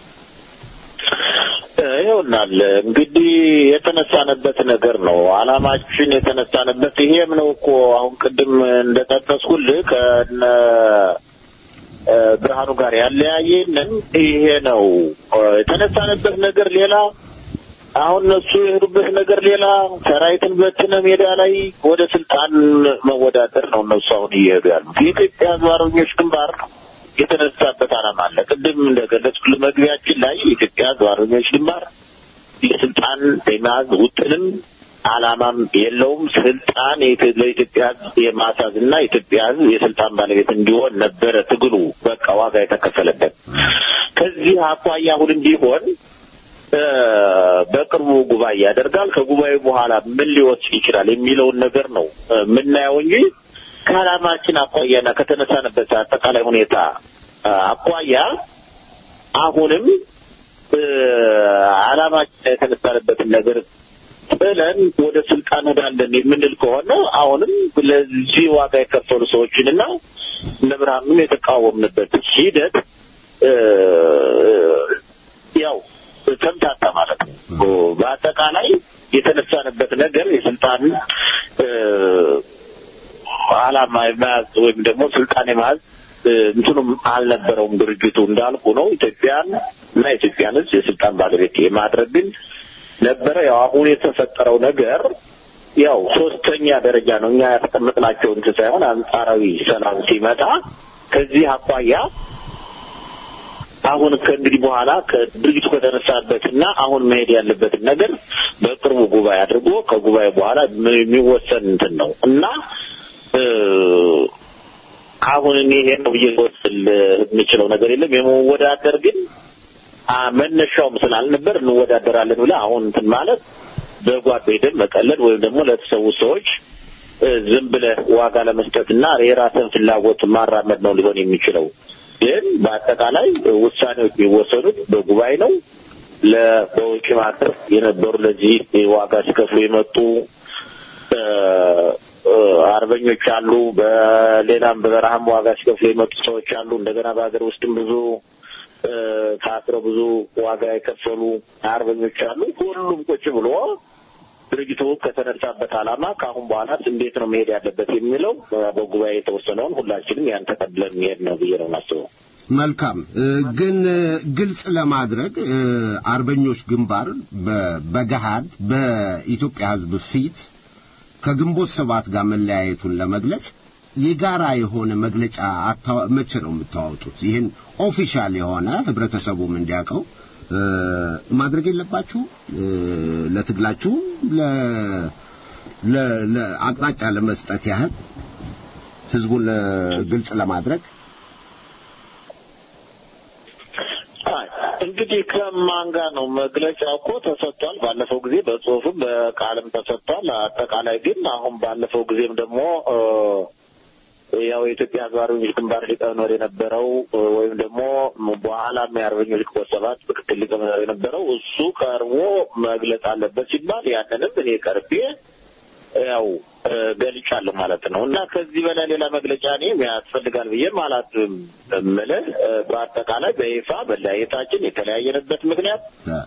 ይሆናል እንግዲህ የተነሳንበት ነገር ነው። አላማችን የተነሳንበት ይሄም ነው እኮ አሁን ቅድም እንደጠቀስኩልህ ከነ እ፣ ብርሃኑ ጋር ያለያየንን ይሄ ነው። እ፣ የተነሳንበት ነገር ሌላ፣ አሁን እነሱ የሄዱበት ነገር ሌላ። ሰራዊትን በትነ ሜዳ ላይ ወደ ስልጣን መወዳደር ነው እነሱ አሁን እየሄዱ ያሉት። የኢትዮጵያ ሕዝብ አርበኞች ግንባር የተነሳበት ዓላማ አለ። ቅድም እንደገለጽኩልህ መግቢያችን ላይ የኢትዮጵያ ሕዝብ አርበኞች ግንባር የስልጣን የመያዝ ውጥንም ዓላማም የለውም። ስልጣን የኢትዮ- ለኢትዮጵያ ሕዝብ የማሳዝና የኢትዮጵያ ሕዝብ የስልጣን ባለቤት እንዲሆን ነበረ ትግሉ በቃ ዋጋ የተከፈለበት። ከዚህ አኳያ አሁንም ቢሆን እ፣ በቅርቡ ጉባኤ ያደርጋል። ከጉባኤ በኋላ ምን ሊወስድ ይችላል የሚለውን ነገር ነው እ፣ የምናየው እንጂ ከዓላማችን አኳያና ከተነሳንበት አጠቃላይ ሁኔታ እ፣ አኳያ አሁንም ዓላማችን የተነሳንበትን ነገር ጥለን ወደ ስልጣን ወዳለን የምንል ከሆነ አሁንም ለዚህ ዋጋ የከፈሉ ሰዎችንና እነ ብርሃኑን የተቃወምንበት ሂደት ያው ተምታታ ማለት ነው። በአጠቃላይ የተነሳንበት ነገር የስልጣን ዓላማ የመያዝ ወይም ደግሞ ስልጣን የመያዝ እንትኑም አልነበረውም። ድርጅቱ እንዳልኩ ነው ኢትዮጵያን እና ኢትዮጵያን ሕዝብ የስልጣን ባለቤት የማድረግ ግን ነበረ። ያው አሁን የተፈጠረው ነገር ያው ሶስተኛ ደረጃ ነው። እኛ ያስቀምጥናቸው እንትን ሳይሆን አንጻራዊ ሰላም ሲመጣ ከዚህ አኳያ አሁን ከእንግዲህ በኋላ ከድርጅቱ ከተነሳበት እና አሁን መሄድ ያለበትን ነገር በቅርቡ ጉባኤ አድርጎ ከጉባኤ በኋላ የሚወሰን እንትን ነው እና አሁን እኔ ይሄ ነው ብዬ ልወስል የምችለው ነገር የለም። የመወዳደር ግን መነሻውም ስላልነበር እንወዳደራለን ብለህ አሁን እንትን ማለት በጓዶ ሄደን መቀለድ ወይም ደግሞ ለተሰዉ ሰዎች ዝም ብለህ ዋጋ ለመስጠትና የራስን ፍላጎት ማራመድ ነው ሊሆን የሚችለው። ግን በአጠቃላይ ውሳኔዎች የሚወሰኑት በጉባኤ ነው። በውጭ ሀገር የነበሩ ለዚህ ዋጋ ሲከፍሉ የመጡ አርበኞች አሉ። በሌላም በበረሃም ዋጋ ሲከፍሉ የመጡ ሰዎች አሉ። እንደገና በሀገር ውስጥም ብዙ ታስረው ብዙ ዋጋ የከፈሉ አርበኞች አሉ። ሁሉም ቁጭ ብሎ ድርጅቱ ከተነሳበት ዓላማ ከአሁን በኋላ እንዴት ነው መሄድ ያለበት የሚለው በጉባኤ የተወሰነውን ሁላችንም ያን ተቀብለን መሄድ ነው ብዬ ነው የማስበው። መልካም ግን ግልጽ ለማድረግ አርበኞች ግንባር በገሃድ በኢትዮጵያ ሕዝብ ፊት ከግንቦት ሰባት ጋር መለያየቱን ለመግለጽ የጋራ የሆነ መግለጫ መቼ ነው የምታወጡት? ይህን ኦፊሻል የሆነ ህብረተሰቡም እንዲያውቀው ማድረግ የለባችሁ ለትግላችሁ ለአቅጣጫ ለመስጠት ያህል ህዝቡን ግልጽ ለማድረግ እንግዲህ ከማን ጋር ነው መግለጫ እኮ ተሰጥቷል። ባለፈው ጊዜ በጽሁፍም በቃልም ተሰጥቷል። አጠቃላይ ግን አሁን ባለፈው ጊዜም ደግሞ ያው የኢትዮጵያ ህዝብ አርበኞች ግንባር ሊቀመንበር የነበረው ወይም ደግሞ በኋላም የአርበኞች ግንቦት ሰባት ምክትል ሊቀመንበር የነበረው እሱ ቀርቦ መግለጽ አለበት ሲባል ያንንም እኔ ቀርቤ ያው ገልጫለሁ ማለት ነው። እና ከዚህ በላይ ሌላ መግለጫ እኔም ያስፈልጋል ብዬ ማለት እምልህ በአጠቃላይ በይፋ መለያየታችን የተለያየንበት ምክንያት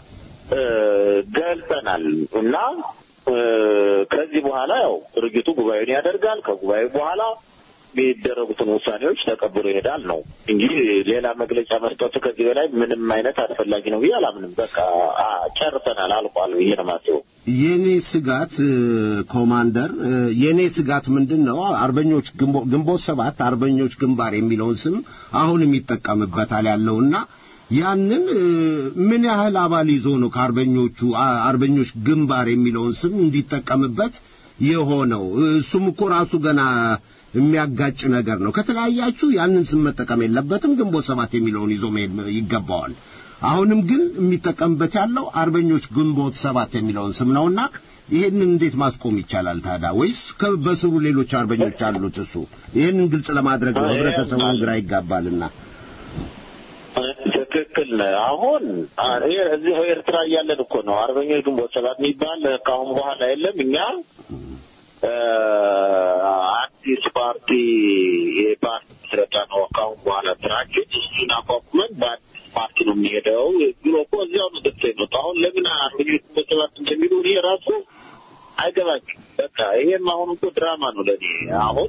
ገልጸናል እና ከዚህ በኋላ ያው ድርጅቱ ጉባኤውን ያደርጋል። ከጉባኤው በኋላ የሚደረጉትን ውሳኔዎች ተቀብሎ ይሄዳል ነው እንጂ ሌላ መግለጫ መስጠቱ ከዚህ በላይ ምንም አይነት አስፈላጊ ነው ብዬ አላምንም። በቃ ጨርሰናል፣ አልቋል ብዬ ነው የማስበው። የኔ ስጋት ኮማንደር፣ የኔ ስጋት ምንድን ነው? አርበኞች ግንቦት ሰባት አርበኞች ግንባር የሚለውን ስም አሁንም ይጠቀምበታል ያለውና ያንን ምን ያህል አባል ይዞ ነው ከአርበኞቹ አርበኞች ግንባር የሚለውን ስም እንዲጠቀምበት የሆነው? እሱም እኮ ራሱ ገና የሚያጋጭ ነገር ነው። ከተለያያችሁ ያንን ስም መጠቀም የለበትም። ግንቦት ሰባት የሚለውን ይዞ መሄድ ይገባዋል። አሁንም ግን የሚጠቀምበት ያለው አርበኞች ግንቦት ሰባት የሚለውን ስም ነውና ይሄንን እንዴት ማስቆም ይቻላል ታዲያ? ወይስ በስሩ ሌሎች አርበኞች አሉት? እሱ ይሄንን ግልጽ ለማድረግ ነው፣ ህብረተሰቡን ግራ ይጋባልና። ትክክል ነህ። አሁን እዚህ ኤርትራ እያለን እኮ ነው አርበኞች ግንቦት ሰባት የሚባል ከአሁን በኋላ የለም። እኛ አዲስ ፓርቲ የፓርቲ ምስረታ ነው ከአሁን በኋላ ስራችን እሱን አቋቁመን በአዲስ ፓርቲ ነው የሚሄደው ብሎ እኮ እዚያው ነው ደስ የመጡ አሁን ለምን አርበኞች ግንቦት ሰባት እንደሚሉ ይሄ ራሱ አይገባኝም። በቃ ይሄም አሁን እኮ ድራማ ነው ለእኔ አሁን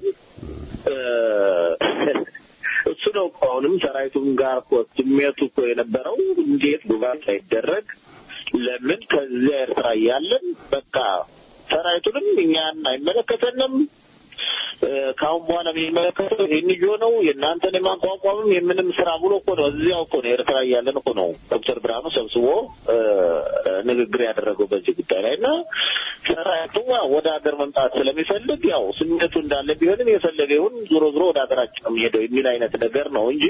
እሱ ነው እኮ አሁንም ሰራዊቱም ጋር እኮ ስሜቱ እኮ የነበረው እንዴት ጉባኤ ሳይደረግ ለምን ከዚያ ኤርትራ እያለን በቃ ሰራዊቱንም እኛን አይመለከተንም። ከአሁን በኋላ የሚመለከተው ኤንጂኦ ነው የእናንተን የማቋቋምም የምንም ስራ ብሎ እኮ ነው እዚያው እኮ ነው ኤርትራ እያለን እኮ ነው ዶክተር ብርሃኑ ሰብስቦ ንግግር ያደረገው በዚህ ጉዳይ ላይ እና ሰራዊቱ ወደ ሀገር መምጣት ስለሚፈልግ ያው ስሜቱ እንዳለ ቢሆንም የፈለገ ይሁን ዞሮ ዞሮ ወደ ሀገራችን ነው የሚሄደው የሚል አይነት ነገር ነው እንጂ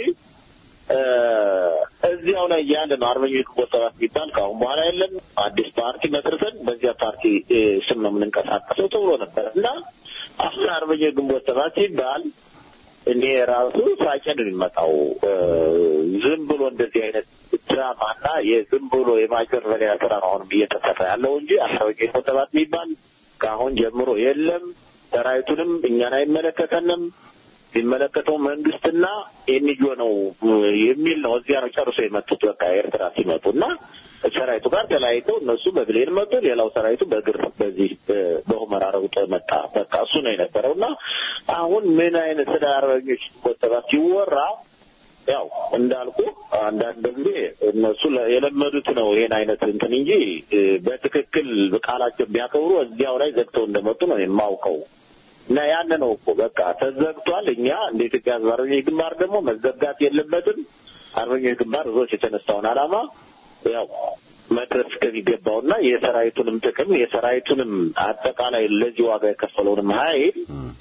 እዚያው ላይ ያለ ነው አርበኞች ግንቦት ሰባት የሚባል ከአሁን በኋላ የለም። አዲስ ፓርቲ መስርተን በዚያ ፓርቲ ስም ነው የምንንቀሳቀሰው ተብሎ ነበር እና አሁን አርበኞች ግንቦት ሰባት ሲባል እኔ ራሱ ሳቄ ነው የሚመጣው። ዝም ብሎ እንደዚህ አይነት ዓላማና የዝም ብሎ የማጭበርበሪያ ስራ ነው አሁንም እየተሰራ ያለው እንጂ አስታወቂ ሰባት የሚባል ከአሁን ጀምሮ የለም። ሰራዊቱንም እኛን አይመለከተንም። የሚመለከተው መንግስትና ኤንጂኦ ነው የሚል ነው። እዚያ ነው ጨርሶ የመጡት። በቃ ኤርትራ ሲመጡ እና ሰራዊቱ ጋር ተለያይተው እነሱ በብሌን መጡ። ሌላው ሰራዊቱ በእግር በዚህ በሁመራ ረግጦ መጣ። በቃ እሱ ነው የነበረው እና አሁን ምን አይነት ስለ አርበኞች ቆጠባ ሲወራ ያው እንዳልኩ አንዳንድ ጊዜ እነሱ የለመዱት ነው ይሄን አይነት እንትን እንጂ በትክክል ቃላቸው ቢያከብሩ እዚያው ላይ ዘግተው እንደመጡ ነው የማውቀው። እና ያን ነው እኮ በቃ ተዘግቷል። እኛ እንደ ኢትዮጵያ ሕዝብ አርበኞች ግንባር ደግሞ መዘጋት የለበትም። አርበኞች ግንባር ህዝቦች የተነሳውን ዓላማ ያው መድረስ ከሚገባውና የሰራዊቱንም ጥቅም የሰራዊቱንም አጠቃላይ ለዚህ ዋጋ የከፈለውንም ኃይል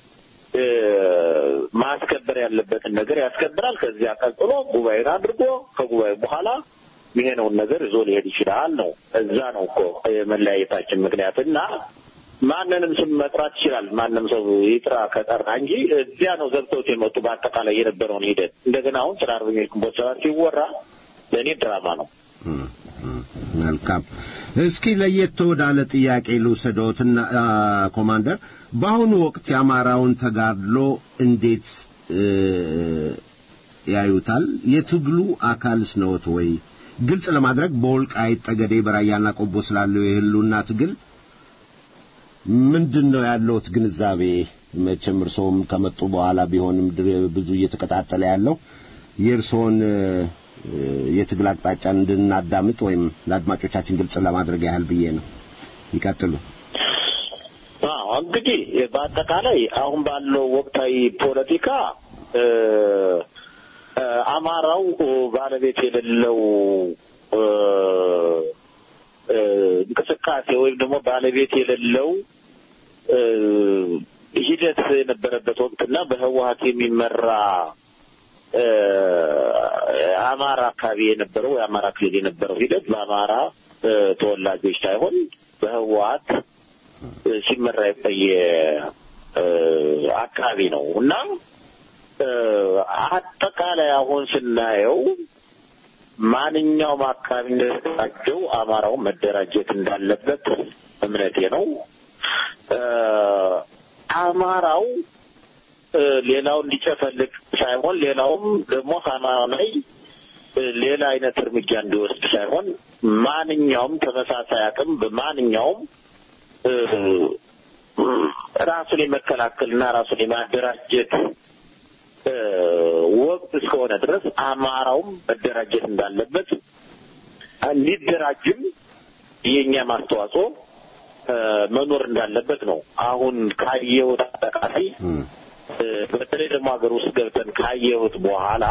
ማስከበር ያለበትን ነገር ያስከብራል። ከዚያ ቀጥሎ ጉባኤን አድርጎ ከጉባኤ በኋላ ይሄነውን ነገር ይዞ ሊሄድ ይችላል ነው። እዛ ነው እኮ የመለያየታችን ምክንያት እና ማንንም ስም መጥራት ይችላል። ማንም ሰው ይጥራ ከጠራ እንጂ እዚያ ነው ዘግተውት የመጡ በአጠቃላይ የነበረውን ሂደት እንደገና አሁን ስለ አርበኞች ግንቦት ሰባት ሲወራ ለእኔ ድራማ ነው። መልካም። እስኪ ለየት ወዳለ ጥያቄ ልውሰደዎትና ኮማንደር፣ በአሁኑ ወቅት የአማራውን ተጋድሎ እንዴት ያዩታል? የትግሉ አካልስ ነዎት ወይ? ግልጽ ለማድረግ በወልቃይት ጠገዴ፣ በራያና ቆቦ ስላለው የህልውና ትግል ምንድን ነው ያለውት ግንዛቤ? መቼም እርስዎም ከመጡ በኋላ ቢሆንም ብዙ እየተቀጣጠለ ያለው የእርስዎን የትግል አቅጣጫ እንድናዳምጥ ወይም ለአድማጮቻችን ግልጽ ለማድረግ ያህል ብዬ ነው። ይቀጥሉ። አዎ እንግዲህ በአጠቃላይ አሁን ባለው ወቅታዊ ፖለቲካ አማራው ባለቤት የሌለው እንቅስቃሴ ወይም ደግሞ ባለቤት የሌለው ሂደት የነበረበት ወቅትና በህወሀት የሚመራ አማራ አካባቢ የነበረው የአማራ ክልል የነበረው ሂደት በአማራ ተወላጆች ሳይሆን በህወሀት ሲመራ የቆየ አካባቢ ነው እና አጠቃላይ አሁን ስናየው ማንኛውም አካባቢ እንደተደራጀው አማራው መደራጀት እንዳለበት እምነቴ ነው። አማራው ሌላው እንዲጨፈልቅ ሳይሆን ሌላውም ደግሞ አማራው ላይ ሌላ አይነት እርምጃ እንዲወስድ ሳይሆን ማንኛውም ተመሳሳይ አቅም በማንኛውም ራሱን የመከላከልና ራሱን የማደራጀት ወቅት እስከሆነ ድረስ አማራውም መደራጀት እንዳለበት እንዲደራጅም የእኛም አስተዋጽኦ መኖር እንዳለበት ነው። አሁን ካየሁት አጠቃላይ በተለይ ደግሞ ሀገር ውስጥ ገብተን ካየሁት በኋላ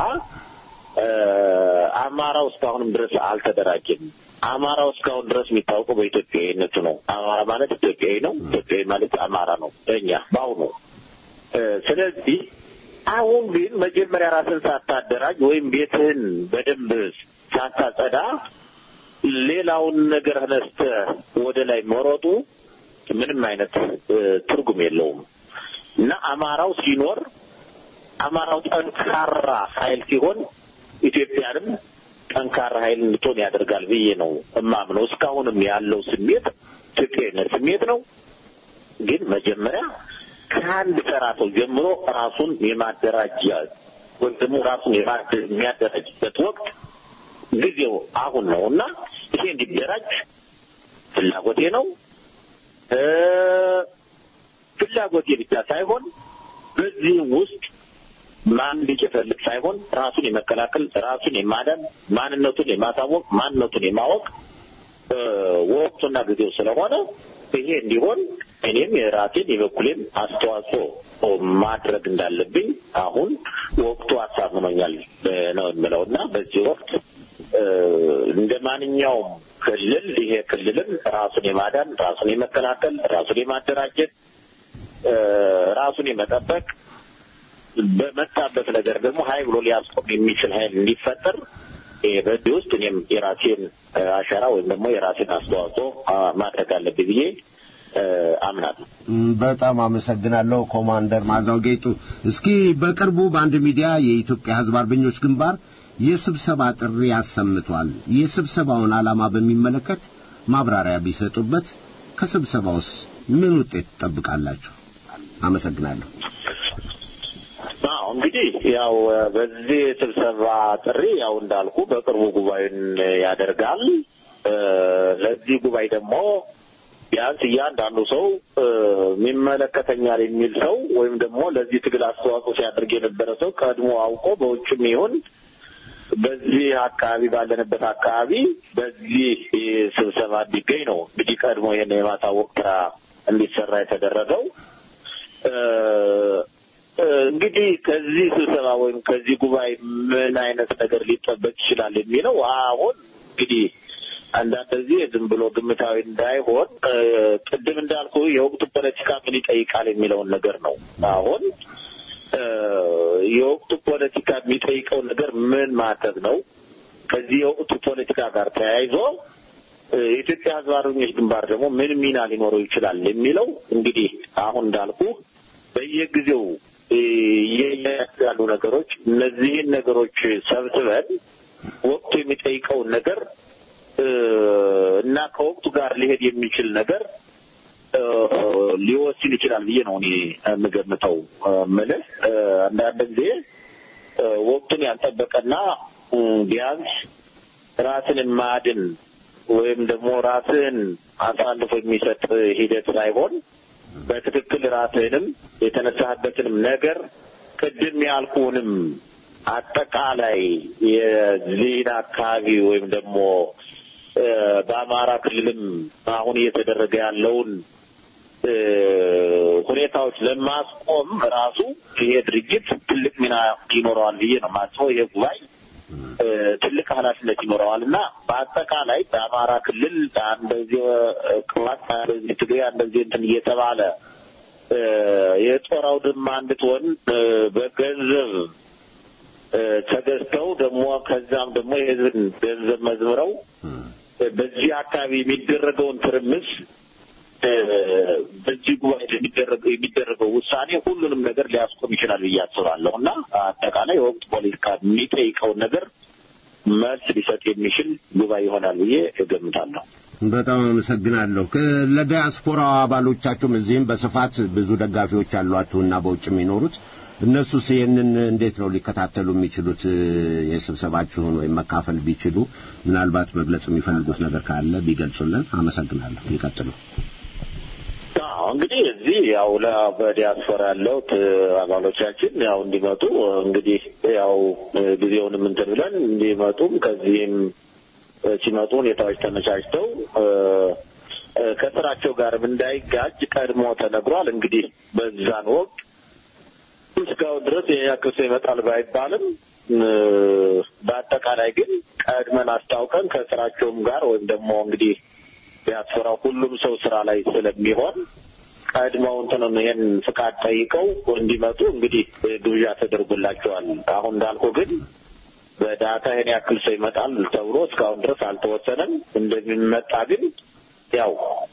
አማራው እስካሁንም ድረስ አልተደራጀም። አማራው እስካሁን ድረስ የሚታወቀው በኢትዮጵያዊነቱ ነው። አማራ ማለት ኢትዮጵያዊ ነው። ኢትዮጵያዊ ማለት አማራ ነው ለእኛ በአሁኑ። ስለዚህ አሁን ግን መጀመሪያ ራስን ሳታደራጅ ወይም ቤትህን በደንብ ሳታጸዳ ሌላውን ነገር ነስተህ ወደ ላይ መሮጡ ምንም አይነት ትርጉም የለውም እና አማራው ሲኖር አማራው ጠንካራ ኃይል ሲሆን ኢትዮጵያንም ጠንካራ ኃይል እንድትሆን ያደርጋል ብዬ ነው እማምነው። እስካሁንም ያለው ስሜት ኢትዮጵያዊነት ስሜት ነው። ግን መጀመሪያ ከአንድ ተራ ሰው ጀምሮ ራሱን የማደራጃ ወይም ደግሞ ራሱን የሚያደራጅበት ወቅት ጊዜው አሁን ነው እና ይሄ እንዲደራጅ ፍላጎቴ ነው። ፍላጎቴ ብቻ ሳይሆን በዚህም ውስጥ ማን ሊጨፈልቅ ሳይሆን ራሱን የመከላከል ራሱን የማዳን ማንነቱን የማሳወቅ ማንነቱን የማወቅ ወቅቱና ጊዜው ስለሆነ ይሄ እንዲሆን እኔም የራሴን የበኩሌን አስተዋጽኦ ማድረግ እንዳለብኝ አሁን ወቅቱ አሳምኖኛል ነው የምለው እና በዚህ ወቅት እንደ ማንኛውም ክልል ይሄ ክልልም ራሱን የማዳን ራሱን የመከላከል ራሱን የማደራጀት ራሱን የመጠበቅ በመጣበት ነገር ደግሞ ሀይ ብሎ ሊያስቆም የሚችል ሀይል እንዲፈጠር በዚህ ውስጥ እኔም የራሴን አሻራ ወይም ደግሞ የራሴን አስተዋጽኦ ማድረግ አለብኝ ብዬ አምናለሁ። በጣም አመሰግናለሁ ኮማንደር ማዛው ጌጡ። እስኪ በቅርቡ በአንድ ሚዲያ የኢትዮጵያ ሕዝብ አርበኞች ግንባር የስብሰባ ጥሪ አሰምቷል። የስብሰባውን ዓላማ በሚመለከት ማብራሪያ ቢሰጡበት። ከስብሰባውስ ምን ውጤት ትጠብቃላችሁ? አመሰግናለሁ። አዎ እንግዲህ ያው በዚህ ስብሰባ ጥሪ ያው እንዳልኩ በቅርቡ ጉባኤን ያደርጋል። ለዚህ ጉባኤ ደግሞ ቢያንስ እያንዳንዱ ሰው የሚመለከተኛል የሚል ሰው ወይም ደግሞ ለዚህ ትግል አስተዋጽኦ ሲያደርግ የነበረ ሰው ቀድሞ አውቆ በውጭም ይሁን በዚህ አካባቢ ባለንበት አካባቢ በዚህ ስብሰባ እንዲገኝ ነው እንግዲህ ቀድሞ ይህን የማሳወቅ ስራ እንዲሰራ የተደረገው። እንግዲህ ከዚህ ስብሰባ ወይም ከዚህ ጉባኤ ምን አይነት ነገር ሊጠበቅ ይችላል የሚለው አሁን እንግዲህ አንዳንድ ጊዜ ዝም ብሎ ግምታዊ እንዳይሆን ቅድም እንዳልኩ የወቅቱ ፖለቲካ ምን ይጠይቃል የሚለውን ነገር ነው። አሁን የወቅቱ ፖለቲካ የሚጠይቀው ነገር ምን ማድረግ ነው? ከዚህ የወቅቱ ፖለቲካ ጋር ተያይዞ የኢትዮጵያ ሕዝብ አርበኞች ግንባር ደግሞ ምን ሚና ሊኖረው ይችላል የሚለው እንግዲህ አሁን እንዳልኩ በየጊዜው ያሉ ነገሮች እነዚህን ነገሮች ሰብስበን ወቅቱ የሚጠይቀውን ነገር እና ከወቅቱ ጋር ሊሄድ የሚችል ነገር ሊወስን ይችላል ብዬ ነው እኔ የምገምተው። ምልህ አንዳንድ ጊዜ ወቅቱን ያልጠበቀና ቢያንስ ራስን ማድን ወይም ደግሞ ራስን አሳልፎ የሚሰጥ ሂደት ሳይሆን በትክክል ራስህንም የተነሳህበትንም ነገር ቅድም ያልኩንም አጠቃላይ የዚህን አካባቢ ወይም ደግሞ በአማራ ክልልም አሁን እየተደረገ ያለውን ሁኔታዎች ለማስቆም ራሱ ይሄ ድርጅት ትልቅ ሚና ይኖረዋል ብዬ ነው የማስበው። ይሄ ጉባኤ ትልቅ ኃላፊነት ይኖረዋል እና በአጠቃላይ በአማራ ክልል እንደዚህ ቅባት እንደዚህ ትግሬ እንደዚህ እንትን እየተባለ የጦር አውድማ እንድትሆን በገንዘብ ተገዝተው ደግሞ ከዛም ደግሞ የህዝብን ገንዘብ መዝምረው በዚህ አካባቢ የሚደረገውን ትርምስ በዚህ ጉባኤ የሚደረገው ውሳኔ ሁሉንም ነገር ሊያስቆም ይችላል ብዬ አስባለሁ እና አጠቃላይ የወቅት ፖለቲካ የሚጠይቀውን ነገር መልስ ሊሰጥ የሚችል ጉባኤ ይሆናል ብዬ እገምታለሁ። በጣም አመሰግናለሁ። ለዲያስፖራ አባሎቻችሁም እዚህም በስፋት ብዙ ደጋፊዎች አሏችሁና በውጭ የሚኖሩት እነሱስ ይህንን እንዴት ነው ሊከታተሉ የሚችሉት? የስብሰባችሁን ወይም መካፈል ቢችሉ ምናልባት መግለጽ የሚፈልጉት ነገር ካለ ቢገልጹልን። አመሰግናለሁ። ይቀጥሉ። እንግዲህ እዚህ ያው በዲያስፖራ ያለው አባሎቻችን ያው እንዲመጡ እንግዲህ ያው ጊዜውንም እንትን ብለን እንዲመጡም ከዚህም ሲመጡ ሁኔታዎች ተመቻችተው ከስራቸው ጋርም እንዳይጋጭ ቀድሞ ተነግሯል። እንግዲህ በዛን ወቅት እስካሁን ድረስ ያክል ሰው ይመጣል ባይባልም በአጠቃላይ ግን ቀድመን አስታውቀን ከስራቸውም ጋር ወይም ደግሞ እንግዲህ ዲያስፖራው ሁሉም ሰው ስራ ላይ ስለሚሆን ቀድመው እንትኑን ይሄን ፍቃድ ጠይቀው እንዲመጡ እንግዲህ ግብዣ ተደርጎላቸዋል። አሁን እንዳልኩ ግን በዳታ ይሄን ያክል ሰው ይመጣል ተብሎ እስካሁን ድረስ አልተወሰነም። እንደሚመጣ ግን ያው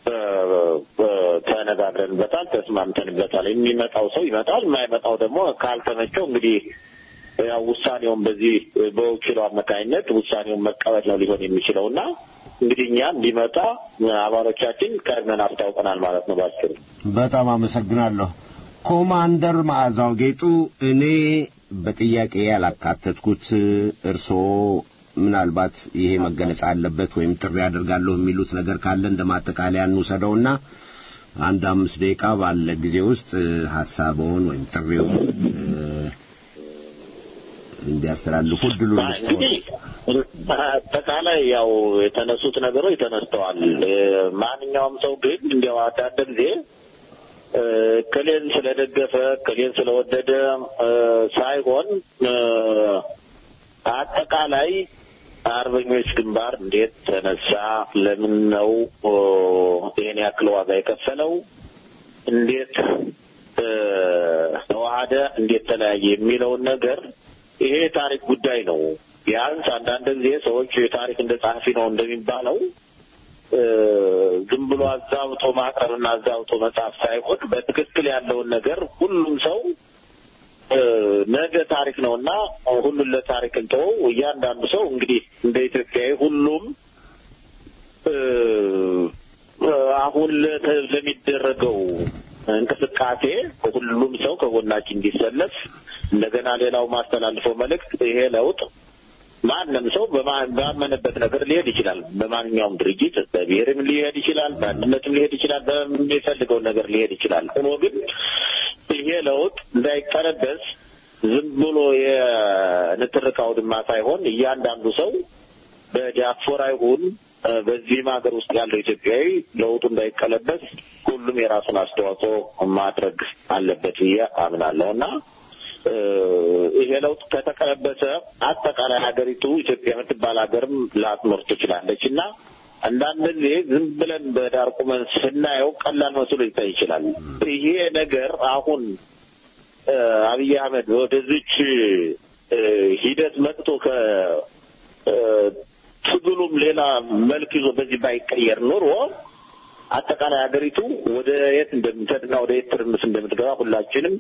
ተነጋግረንበታል፣ ተስማምተንበታል። የሚመጣው ሰው ይመጣል፣ የማይመጣው ደግሞ ካልተመቸው እንግዲህ ያው ውሳኔውን በዚህ በወኪሉ አማካኝነት ውሳኔውን መቀበል ነው ሊሆን የሚችለው እና እንግዲህ እኛ እንዲመጣ አባሎቻችን ቀድመን አስታውቀናል ማለት ነው። ባጭሩ በጣም አመሰግናለሁ። ኮማንደር መዓዛው ጌጡ፣ እኔ በጥያቄ ያላካተትኩት እርስዎ ምናልባት ይሄ መገለጽ አለበት ወይም ጥሪ አደርጋለሁ የሚሉት ነገር ካለ እንደ ማጠቃለያ እንውሰደውና አንድ አምስት ደቂቃ ባለ ጊዜ ውስጥ ሀሳበውን ወይም ጥሪውን እንዲያስተላልፉ እድሉ እንግዲህ አጠቃላይ ያው የተነሱት ነገሮች ተነስተዋል። ማንኛውም ሰው ግን እንዲያው አንዳንድ ጊዜ ክሌን ስለደገፈ ክሌን ስለወደደ ሳይሆን አጠቃላይ አርበኞች ግንባር እንዴት ተነሳ? ለምን ነው ይሄን ያክል ዋጋ የከፈለው? እንዴት ተዋሃደ? እንዴት ተለያየ? የሚለውን ነገር ይሄ የታሪክ ጉዳይ ነው። ቢያንስ አንዳንድ ጊዜ ሰዎች የታሪክ እንደ ጸሐፊ ነው እንደሚባለው ዝም ብሎ አዛብቶ ማቅረብና አዛብቶ መጻፍ ሳይሆን በትክክል ያለውን ነገር ሁሉም ሰው ነገ ታሪክ ነውና ሁሉን ለታሪክ እንተወው። እያንዳንዱ ሰው እንግዲህ እንደ ኢትዮጵያዊ ሁሉም አሁን ለሚደረገው እንቅስቃሴ ሁሉም ሰው ከጎናችን እንዲሰለፍ እንደገና ሌላው ማስተላልፈው መልእክት ይሄ ለውጥ ማንም ሰው ባመነበት ነገር ሊሄድ ይችላል። በማንኛውም ድርጅት በብሔርም ሊሄድ ይችላል፣ በአንድነትም ሊሄድ ይችላል፣ በሚፈልገው ነገር ሊሄድ ይችላል። ሆኖ ግን ይሄ ለውጥ እንዳይቀለበስ ዝም ብሎ የንትርክ አውድማ ሳይሆን እያንዳንዱ ሰው በዲያስፖራ ይሁን በዚህም ሀገር ውስጥ ያለው ኢትዮጵያዊ ለውጡ እንዳይቀለበስ ሁሉም የራሱን አስተዋጽኦ ማድረግ አለበት ብዬ አምናለሁ እና ይሄ ለውጥ ከተቀለበሰ አጠቃላይ ሀገሪቱ ኢትዮጵያ የምትባል ሀገርም ላትኖር ትችላለች እና አንዳንድ ጊዜ ዝም ብለን በዳር ቁመን ስናየው ቀላል መስሎ ይታይ ይችላል። ይሄ ነገር አሁን አብይ አህመድ ወደዚች ሂደት መጥቶ ከ ትግሉም ሌላ መልክ ይዞ በዚህ ባይቀየር ኖሮ አጠቃላይ ሀገሪቱ ወደ የት እንደምትሄድና ወደ የት ትርምስ እንደምትገባ ሁላችንም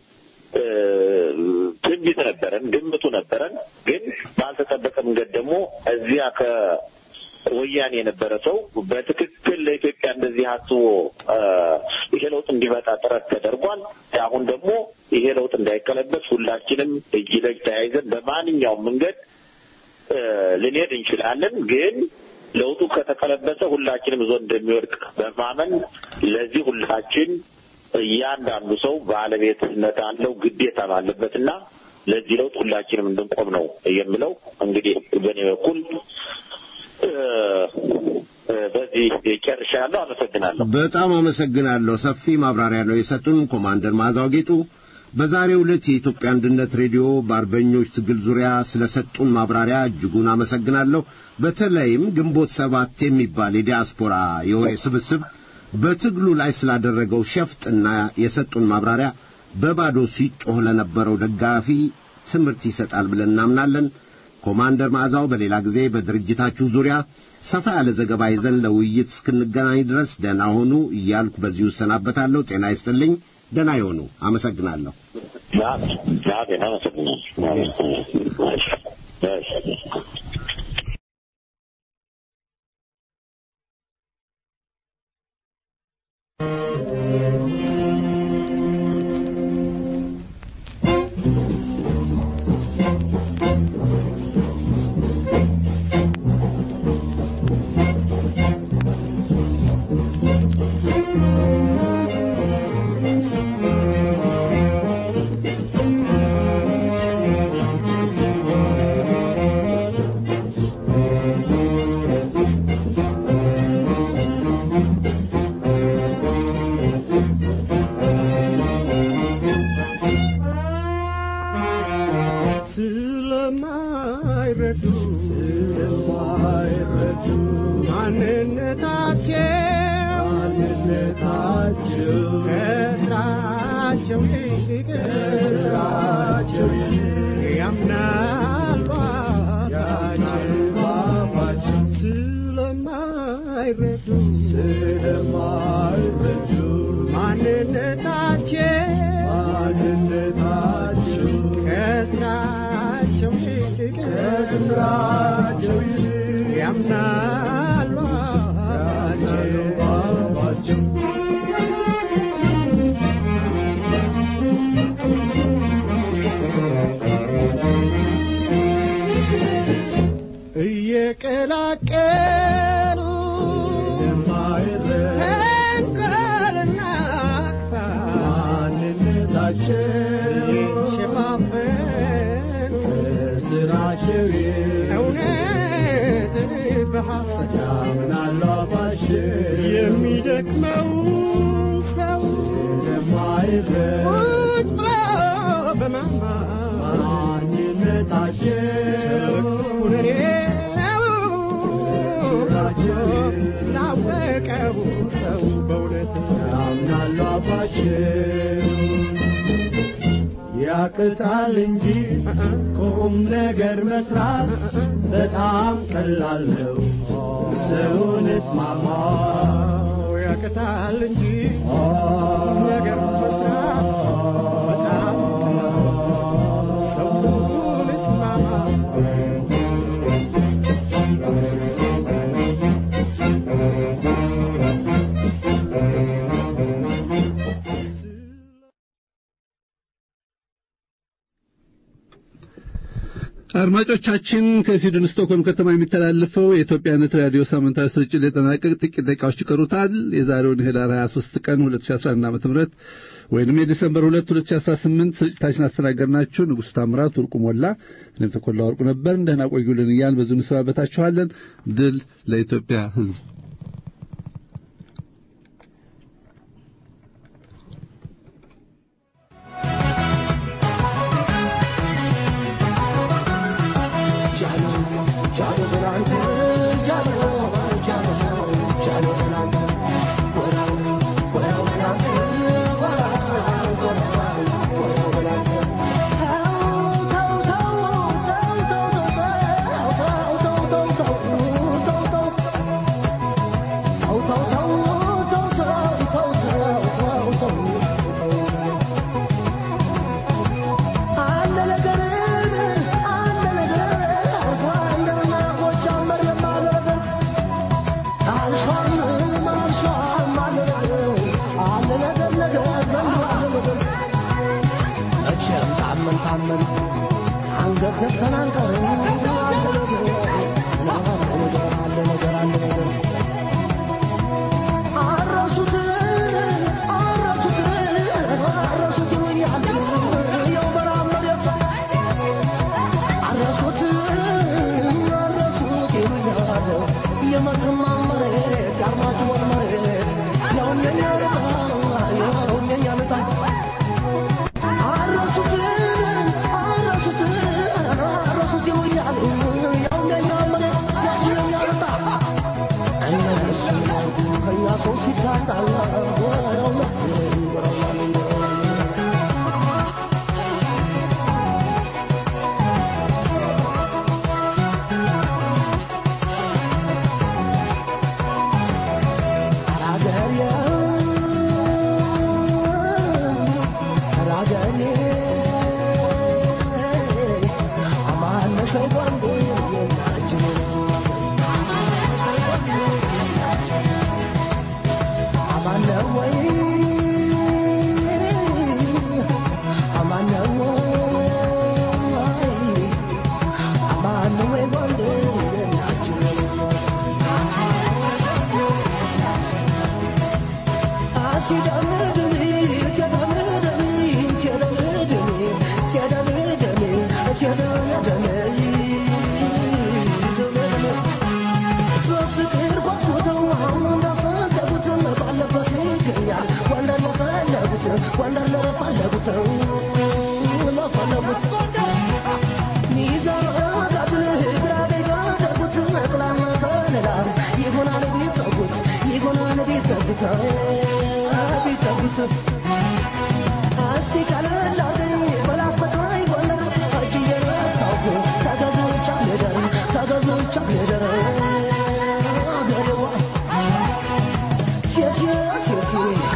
ትንቢት ነበረን፣ ግምቱ ነበረን። ግን ባልተጠበቀ መንገድ ደግሞ እዚያ ከወያኔ የነበረ ሰው በትክክል ለኢትዮጵያ እንደዚህ አስቦ ይሄ ለውጥ እንዲመጣ ጥረት ተደርጓል። አሁን ደግሞ ይሄ ለውጥ እንዳይቀለበስ ሁላችንም እጅ ለእጅ ተያይዘን በማንኛውም መንገድ ልንሄድ እንችላለን። ግን ለውጡ ከተቀለበሰ ሁላችንም ዞን እንደሚወድቅ በማመን ለዚህ ሁላችን እያንዳንዱ ሰው ባለቤትነት አለው ግዴታም አለበትና ለዚህ ለውጥ ሁላችንም እንድንቆም ነው የምለው። እንግዲህ በእኔ በኩል በዚህ ጨርሻለሁ። አመሰግናለሁ። በጣም አመሰግናለሁ። ሰፊ ማብራሪያ ነው የሰጡን ኮማንደር ማዛው ጌጡ። በዛሬው ዕለት የኢትዮጵያ አንድነት ሬዲዮ በአርበኞች ትግል ዙሪያ ስለሰጡን ማብራሪያ እጅጉን አመሰግናለሁ። በተለይም ግንቦት ሰባት የሚባል የዲያስፖራ የወሬ ስብስብ በትግሉ ላይ ስላደረገው ሸፍጥና የሰጡን ማብራሪያ በባዶ ሲጮህ ለነበረው ደጋፊ ትምህርት ይሰጣል ብለን እናምናለን። ኮማንደር ማዕዛው በሌላ ጊዜ በድርጅታችሁ ዙሪያ ሰፋ ያለ ዘገባ ይዘን ለውይይት እስክንገናኝ ድረስ ደህና ሆኑ እያልኩ በዚሁ እሰናበታለሁ። ጤና ይስጥልኝ። ደህና ይሆኑ። አመሰግናለሁ። ስለማይረዱ ስለማይረዱ ማንነታቸው ማንነታቸው ከስራቸው ይልቅ ከስራቸው ያምናል ባባቸው ስለማይረዱ ስለማይረዱ ማንነታቸው ማንነታቸው ከስራቸው ይልቅ ከስራቸው ይልቅ ያምናሉ ባባቸው እየቀላቀሉ ተንኮልና ክፋት የሸፋፈን ስራቸው እውነትን በሐሰት ያምናሉ የሚደክመው ሰው ቁጭ ብሎ በማማር ማንነታቸው ላወቀው ሰው በእውነት ያምናሉ አባቸው ያቅታል እንጂ ቁም ነገር መስራት በጣም ቀላል ነው። ሰውን እስማማ ያቅታል እንጂ ቁም ነገር መስራት በጣም ቀላል ነው። አድማጮቻችን ከስዊድን ስቶክሆልም ከተማ የሚተላለፈው የኢትዮጵያነት ራዲዮ ሳምንታዊ ስርጭት ሊጠናቀቅ ጥቂት ደቂቃዎች ይቀሩታል። የዛሬውን ህዳር 23 ቀን 2011 ዓ.ም ወይንም የዲሰምበር 2 2018 ስርጭታችን አስተናገድናችሁ ንጉሥ ታምራት ወርቁ ሞላ፣ እኔም ተኮላ ወርቁ ነበር። እንደህና ቆዩልን እያልን በዙ እንሰናበታችኋለን። ድል ለኢትዮጵያ ሕዝብ።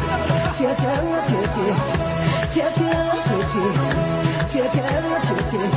姐姐，姐姐，姐姐，姐姐，姐姐。